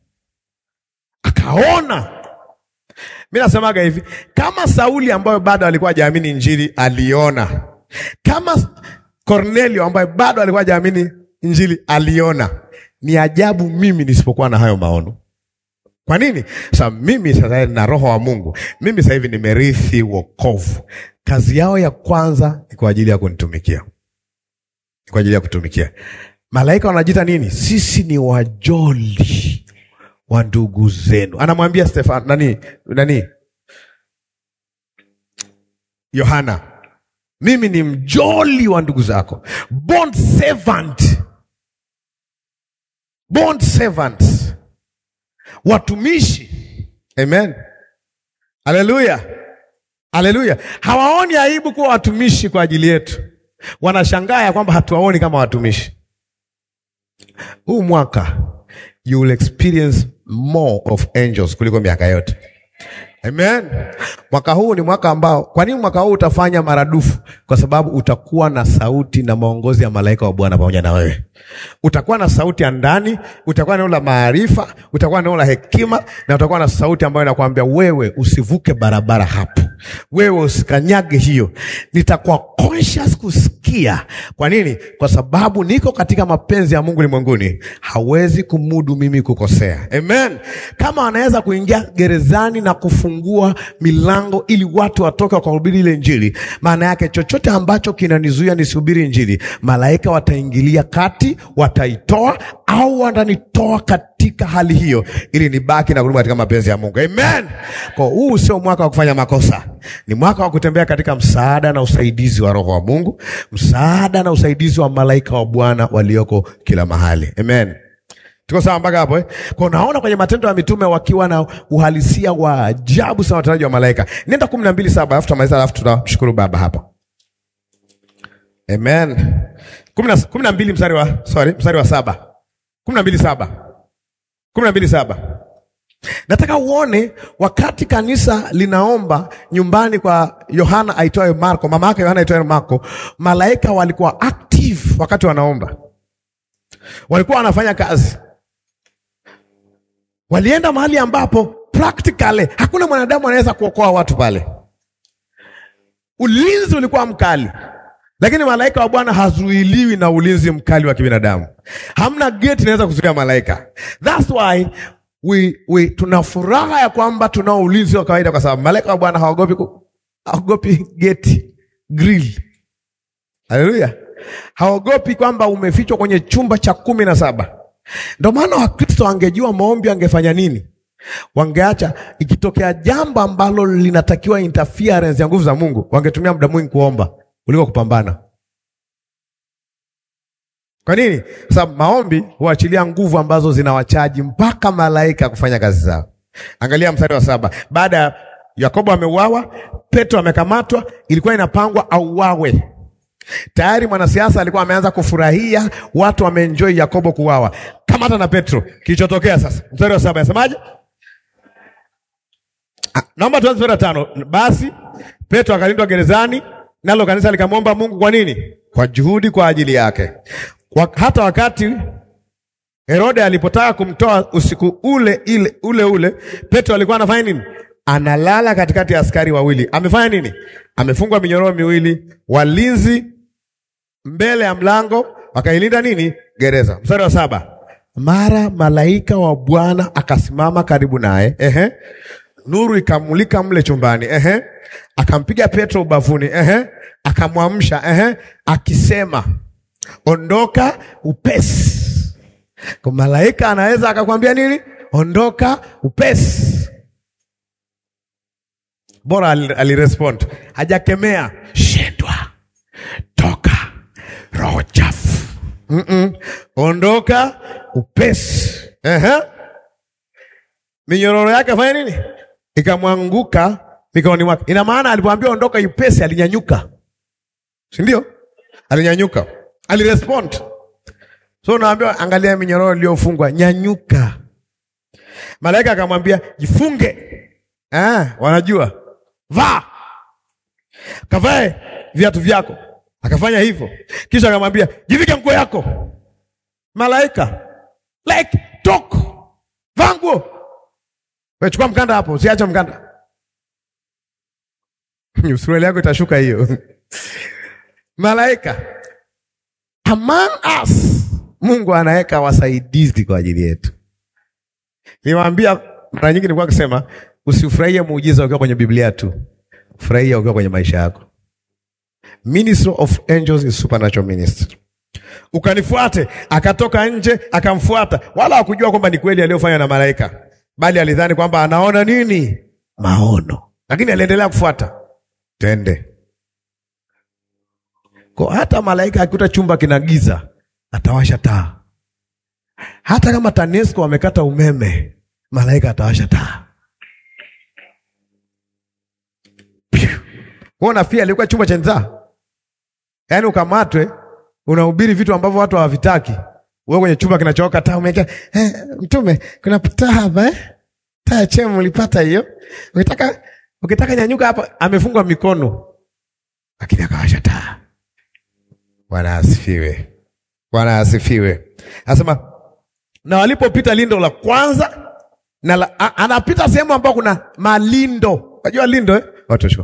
[SPEAKER 1] Akaona mi nasemaga hivi, kama Sauli ambayo bado alikuwa hajaamini Injili aliona kama Kornelio ambaye bado alikuwa hajaamini Injili aliona, ni ajabu mimi nisipokuwa na hayo maono. Kwa nini? Sasa mimi sasa na roho wa Mungu, mimi sasa hivi nimerithi wokovu. Kazi yao ya kwanza ni kwa ajili ya kunitumikia, ni kwa ajili ya kutumikia. Malaika wanajiita nini? Sisi ni wajoli wa ndugu zenu. Anamwambia Stefano nani nani, Yohana mimi ni mjoli wa ndugu zako, bond servant, bond servant, watumishi. Amen, haleluya, haleluya. Hawaoni aibu kuwa watumishi kwa ajili yetu, wanashangaa ya kwamba hatuwaoni kama watumishi. Huu mwaka you will experience more of angels kuliko miaka yote. Amen. Mwaka huu ni mwaka ambao, kwa nini mwaka huu utafanya maradufu? Kwa sababu utakuwa na sauti na maongozi ya malaika wa Bwana pamoja na wewe. Utakuwa na sauti ya ndani, utakuwa na neno la maarifa, utakuwa na neno la hekima, na utakuwa na sauti ambayo inakwambia wewe usivuke barabara hapo, wewe usikanyage hiyo. Nitakuwa conscious kusikia. Kwa nini? Kwa sababu niko katika mapenzi ya Mungu ulimwenguni, hawezi kumudu mimi kukosea. Amen. Kama anaweza kuingia gerezani na kufungua milango ili watu watoke wakahubiri ile Injili, maana yake chochote ambacho kinanizuia nisihubiri Injili, malaika wataingilia kati, wataitoa au watanitoa katika hali hiyo, ili nibaki na kurudi katika mapenzi ya Mungu. Amen. Kwa huu sio mwaka wa kufanya makosa, ni mwaka wa kutembea katika msaada na usaidizi wa Roho wa Mungu, msaada na usaidizi wa malaika wa Bwana walioko kila mahali. Amen. Tuko sawa mpaka hapo eh? Kwa unaona kwenye Matendo ya Mitume wakiwa na uhalisia wa ajabu sana watendaji wa malaika. Nenda kumi na mbili saba alafu tutamaliza, alafu tunamshukuru Baba hapa. Amen. kumi na mbili mstari wa sorry, mstari wa saba kumi na mbili saba kumi na mbili saba Nataka uone wakati kanisa linaomba nyumbani kwa Yohana aitwaye Marko, mama yake Yohana aitwaye Marko, malaika walikuwa active wakati wanaomba, walikuwa wanafanya kazi walienda mahali ambapo practically hakuna mwanadamu anaweza kuokoa watu pale. Ulinzi ulikuwa mkali, lakini malaika wa Bwana hazuiliwi na ulinzi mkali wa kibinadamu. Hamna geti inaweza kuzuia malaika. That's why we, we tuna furaha ya kwamba tunao ulinzi wa kawaida, kwa sababu malaika wa Bwana hawagopi hawagopi geti grill. Haleluya, hawagopi kwamba umefichwa kwenye chumba cha kumi na saba. Ndio maana Wakristo wangejua maombi angefanya nini, wangeacha ikitokea jambo ambalo linatakiwa interference ya nguvu za Mungu, wangetumia muda mwingi kuomba kuliko kupambana. Kwa nini? Kwa sababu maombi huachilia nguvu ambazo zinawachaji mpaka malaika kufanya kazi zao. Angalia mstari wa saba. Baada ya Yakobo ameuawa, Petro amekamatwa, ilikuwa inapangwa auawe. Tayari mwanasiasa alikuwa ameanza kufurahia watu wameenjoy Yakobo kuuawa, kama hata na Petro. Kilichotokea sasa, mstari wa saba yasemaje? Ah, naomba tuanze mstari wa tano. Basi Petro akalindwa gerezani, nalo kanisa likamwomba Mungu. Kwa nini? Kwa juhudi kwa ajili yake. Kwa, hata wakati Herode alipotaka kumtoa usiku ule ile ule ule, Petro alikuwa anafanya nini? Analala katikati ya askari wawili. Amefanya nini? Amefungwa minyororo miwili, walinzi mbele ya mlango, wakailinda nini? Gereza. Mstari wa saba, mara malaika wa Bwana akasimama karibu naye, ehe, nuru ikamulika mle chumbani, ehe, akampiga Petro ubavuni, ehe, akamwamsha, ehe, akisema, ondoka upesi. Kwa malaika anaweza akakwambia nini? Ondoka upesi. Bora alirespond, hajakemea shindwa, toka, roho chafu. Mm -mm. Ondoka upesi. Ehe. Minyororo yake afanya nini? Ikamwanguka mikononi mwake. Ina maana alipoambia ondoka upesi, alinyanyuka, si ndio? Alinyanyuka, alirespond. So naambiwa angalia minyororo iliyofungwa, nyanyuka. Malaika akamwambia jifunge. Ah, wanajua vaa, kavae viatu vyako. Akafanya hivyo, kisha akamwambia jivike nguo yako. Malaika like talk, vaa nguo. Wewe chukua mkanda hapo, usiache mkanda suruali yako itashuka hiyo. Malaika among us Mungu anaweka wasaidizi kwa ajili yetu. Niwaambia mara nyingi nilikuwa kusema usifurahie muujiza ukiwa kwenye Biblia tu, furahia ukiwa kwenye maisha yako. Ministry of angels is supernatural ministry. Ukanifuate, akatoka nje akamfuata, wala hakujua kwamba ni kweli aliyofanya na malaika, bali alidhani kwamba anaona nini? Maono, lakini aliendelea kufuata. Twende kwa hata malaika akikuta chumba kina giza atawasha taa. Hata kama TANESCO wamekata umeme, malaika atawasha taa. Nafikiri alikuwa chumba cha njaa, yaani ukamatwe, unahubiri vitu ambavyo watu hawavitaki, wewe kwenye chumba kinachowaka taa umeweka eh, mtume kuna taa hapa eh? taa chemu ulipata hiyo, ukitaka ukitaka nyanyuka hapa, amefungwa mikono, lakini akawasha taa. Bwana asifiwe. Bwana asifiwe. Anasema na walipopita lindo la kwanza na la, a, anapita sehemu ambayo kuna malindo. Unajua lindo eh? Watu shua.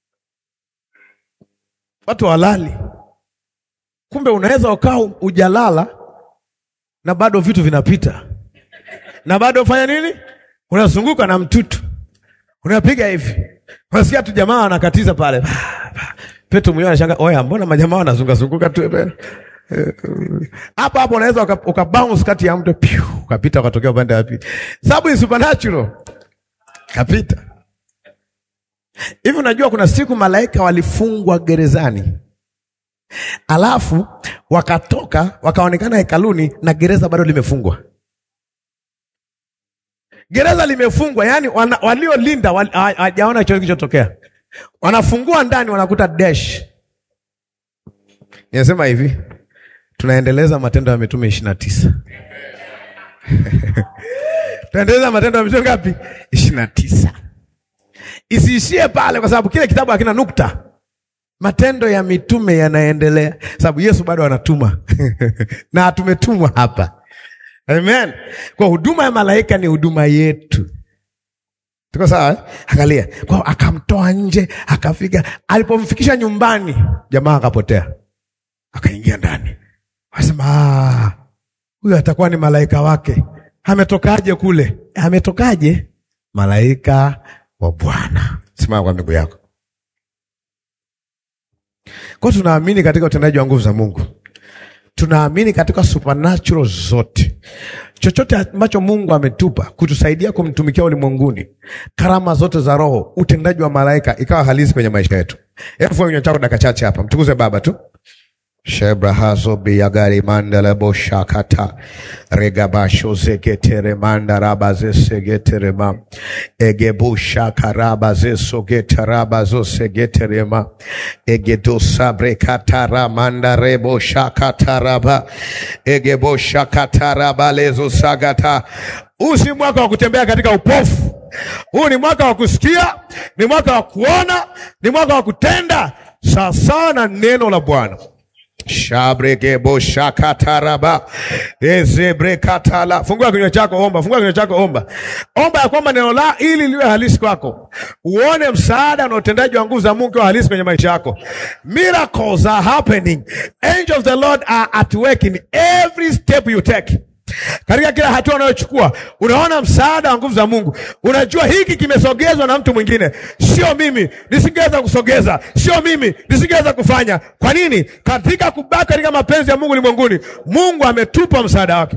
[SPEAKER 1] Watu walali. Kumbe unaweza ukaa ujalala na bado vitu vinapita. Na bado fanya nini? Unazunguka na mtutu. Unapiga hivi. Unasikia tu jamaa wanakatiza pale. Petro mwenyewe anashangaa, "Oya, mbona majamaa wanazunguka zunguka tu?" Hapa hapo unaweza uka bounce kati ya mto piu, ukapita ukatokea upande wa pili. Sababu ni supernatural. Kapita. Hivi unajua kuna siku malaika walifungwa gerezani. Alafu wakatoka wakaonekana hekaluni na gereza bado limefungwa. Gereza limefungwa, yani waliolinda hawajaona wali, chochote kilichotokea. Wanafungua ndani wanakuta dash. Ninasema hivi, tunaendeleza Matendo ya Mitume ishirini na tisa. Tunaendeleza Matendo ya Mitume ngapi? ishirini na tisa. Isiishie pale, kwa sababu kile kitabu hakina nukta. Matendo ya Mitume yanaendelea, sababu Yesu bado anatuma na tumetumwa hapa. Amen. Kwa huduma ya malaika ni huduma yetu. Tuko sawa eh? Angalia, kwa akamtoa nje, akafika, alipomfikisha nyumbani, jamaa akapotea, akaingia ndani, akasema huyu atakuwa ni malaika wake. Ametokaje kule? Ametokaje? Malaika wa Bwana. Simama kwa miguu yako. Kwa tunaamini katika utendaji wa nguvu za Mungu, tunaamini katika supernatural zote chochote ambacho Mungu ametupa kutusaidia kumtumikia ulimwenguni, karama zote za Roho, utendaji wa malaika ikawa halisi kwenye maisha yetu. Hebu fanya chako dakika chache hapa, mtukuze Baba tu. shebrahazo biyagari mandala boshakata regabasho zegetere mandaraba zesegeterema egebushakaraba zesogetaraba zosegeterema egedosabrekatara mandarebo shakataraba egeboshakataraba lezosagata huu si mwaka wa kutembea katika upofu huu ni mwaka wa kusikia ni mwaka wa kuona ni mwaka wa kutenda sawasawa na neno la bwana Shabregebo shakataraba ezebrekatala. Fungua kinywa chako, omba. Fungua kinywa chako, omba. Omba ya kwamba neno la ili liwe halisi kwako, uone msaada na utendaji wa nguvu za Mungu wa halisi kwenye maisha yako. Miracles are happening, angels of the Lord are at work in every step you take. Katika kila hatua unayochukua unaona msaada wa nguvu za Mungu. Unajua hiki kimesogezwa na mtu mwingine, sio mimi, nisingeweza kusogeza, sio mimi, nisingeweza kufanya. Kwa nini? Katika kubaki katika mapenzi ya Mungu ulimwenguni, Mungu ametupa msaada wake.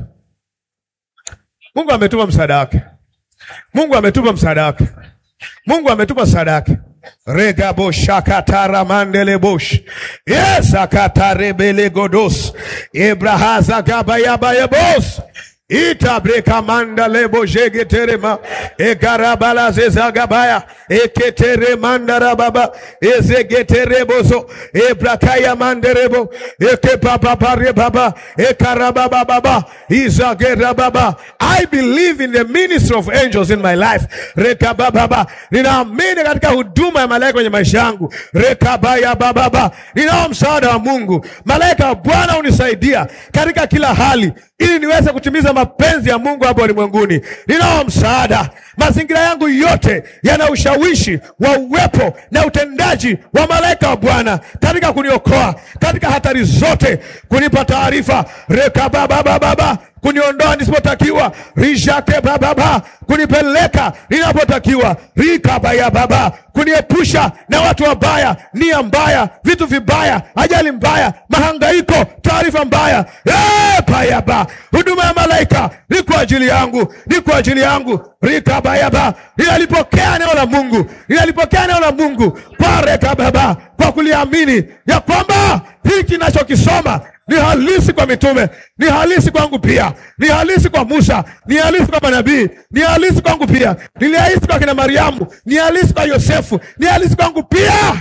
[SPEAKER 1] Mungu ametupa msaada wake. Mungu ametupa msaada wake. Mungu ametupa msaada wake. regabo shakatara mandele bosh yes akatarebele godos ebrahaza gabayabayebos itabreka manda lebo jegeterema egarabala zezagabaya eketere mandara baba ezegeterebozo ebrakaya manderebo ekepapapare baba ekarababa baba izagera baba I believe in the ministry of angels in my life rekabababa ninaamini katika huduma ya malaika kwenye maisha yangu rekabaya bababa ninao msaada wa Mungu malaika wa Bwana unisaidia katika kila hali ili niweze kutimiza mapenzi ya Mungu hapa ulimwenguni. Ninao msaada. Mazingira yangu yote yana ushawishi wa uwepo na utendaji wa malaika wa Bwana katika kuniokoa katika hatari zote, kunipa taarifa rekababababa kuniondoa nisipotakiwa, rishake bababa, kunipeleka ninapotakiwa, rikabaya baba, kuniepusha na watu wabaya, nia mbaya, vitu vibaya, ajali mbaya, mahangaiko, taarifa mbaya. Eh, payaba, huduma ya malaika ni kwa ajili yangu, ni kwa ajili yangu. Rikabayaba, ninalipokea neno la Mungu, ninalipokea neno la Mungu kwa rekababa, kwa kuliamini ya kwamba hiki nachokisoma ni halisi kwa mitume, ni halisi kwangu pia, ni halisi kwa Musa, ni halisi kwa manabii, ni halisi kwangu pia, ni halisi kwa kina Mariamu, ni halisi kwa Yosefu, ni halisi kwangu pia.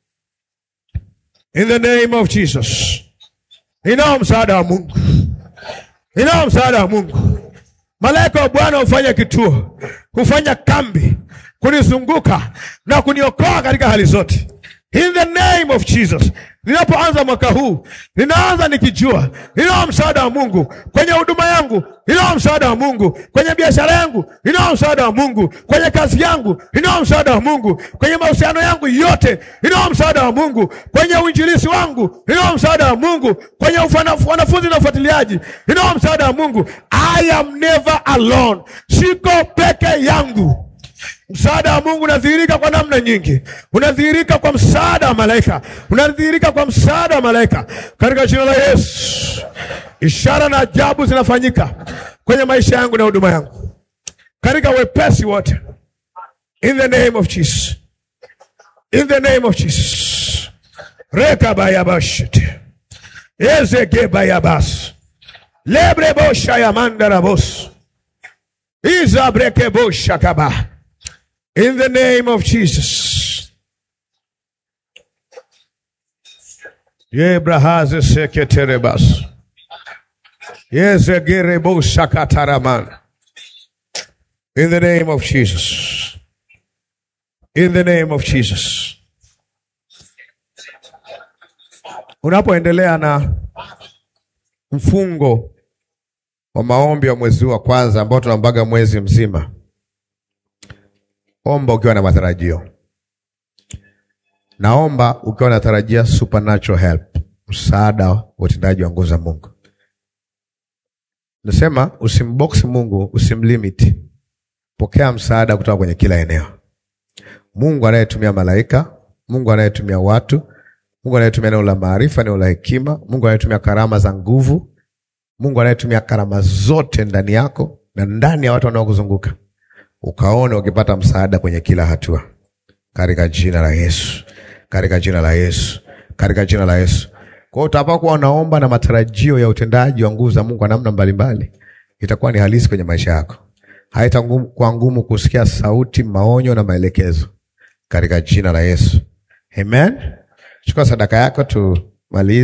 [SPEAKER 1] In the name of Jesus, ninao msaada wa Mungu, ninao msaada wa Mungu. Malaika wa Bwana hufanya kituo, hufanya kambi kunizunguka na kuniokoa katika hali zote. In the name of Jesus. Ninapoanza mwaka huu, ninaanza nikijua ninao msaada wa Mungu kwenye huduma yangu, ninao msaada wa Mungu kwenye biashara yangu, ninao msaada wa Mungu kwenye kazi yangu, ninao msaada wa Mungu kwenye mahusiano yangu yote, ninao msaada wa Mungu kwenye uinjilisi wangu, ninao msaada wa Mungu kwenye ufana- wanafunzi na ufuatiliaji, ninao msaada wa Mungu. I am never alone, siko peke yangu. Msaada wa Mungu unadhihirika kwa namna nyingi. Unadhihirika kwa msaada wa malaika, unadhihirika kwa msaada wa malaika katika jina la Yesu. Ishara na ajabu zinafanyika kwenye maisha yangu na huduma yangu katika wepesi wote, in the name of Jesus, in the name of Jesus. rekabayabashite ezegebayabas lebreboshayamandarabos izabrekeboshakaba In the name of Jesus. Yebrahaze seketerebas. Yezegerebo sakataraman. In the name of Jesus. In the name of Jesus. Unapoendelea na mfungo wa maombi wa mwezi wa kwanza ambao tunambaga mwezi mzima Omba ukiwa na matarajio. Naomba ukiwa unatarajia supernatural help, msaada wa utendaji wa nguvu za Mungu. Nasema usimbox Mungu, usimlimit. Pokea msaada kutoka kwenye kila eneo. Mungu anayetumia malaika, Mungu anayetumia watu, Mungu anayetumia neno la maarifa, neno la hekima, Mungu anayetumia karama za nguvu, Mungu anayetumia karama zote ndani yako na ndani ya watu wanaokuzunguka ukaone ukipata msaada kwenye kila hatua, katika jina la Yesu, katika jina la Yesu, katika jina la Yesu. Kwa hiyo utapokuwa unaomba na matarajio ya utendaji wa nguvu za Mungu kwa namna mbalimbali, itakuwa ni halisi kwenye maisha yako. Haitakuwa ngumu kusikia sauti, maonyo na maelekezo, katika jina la Yesu, amen. Chukua sadaka yako tumalize.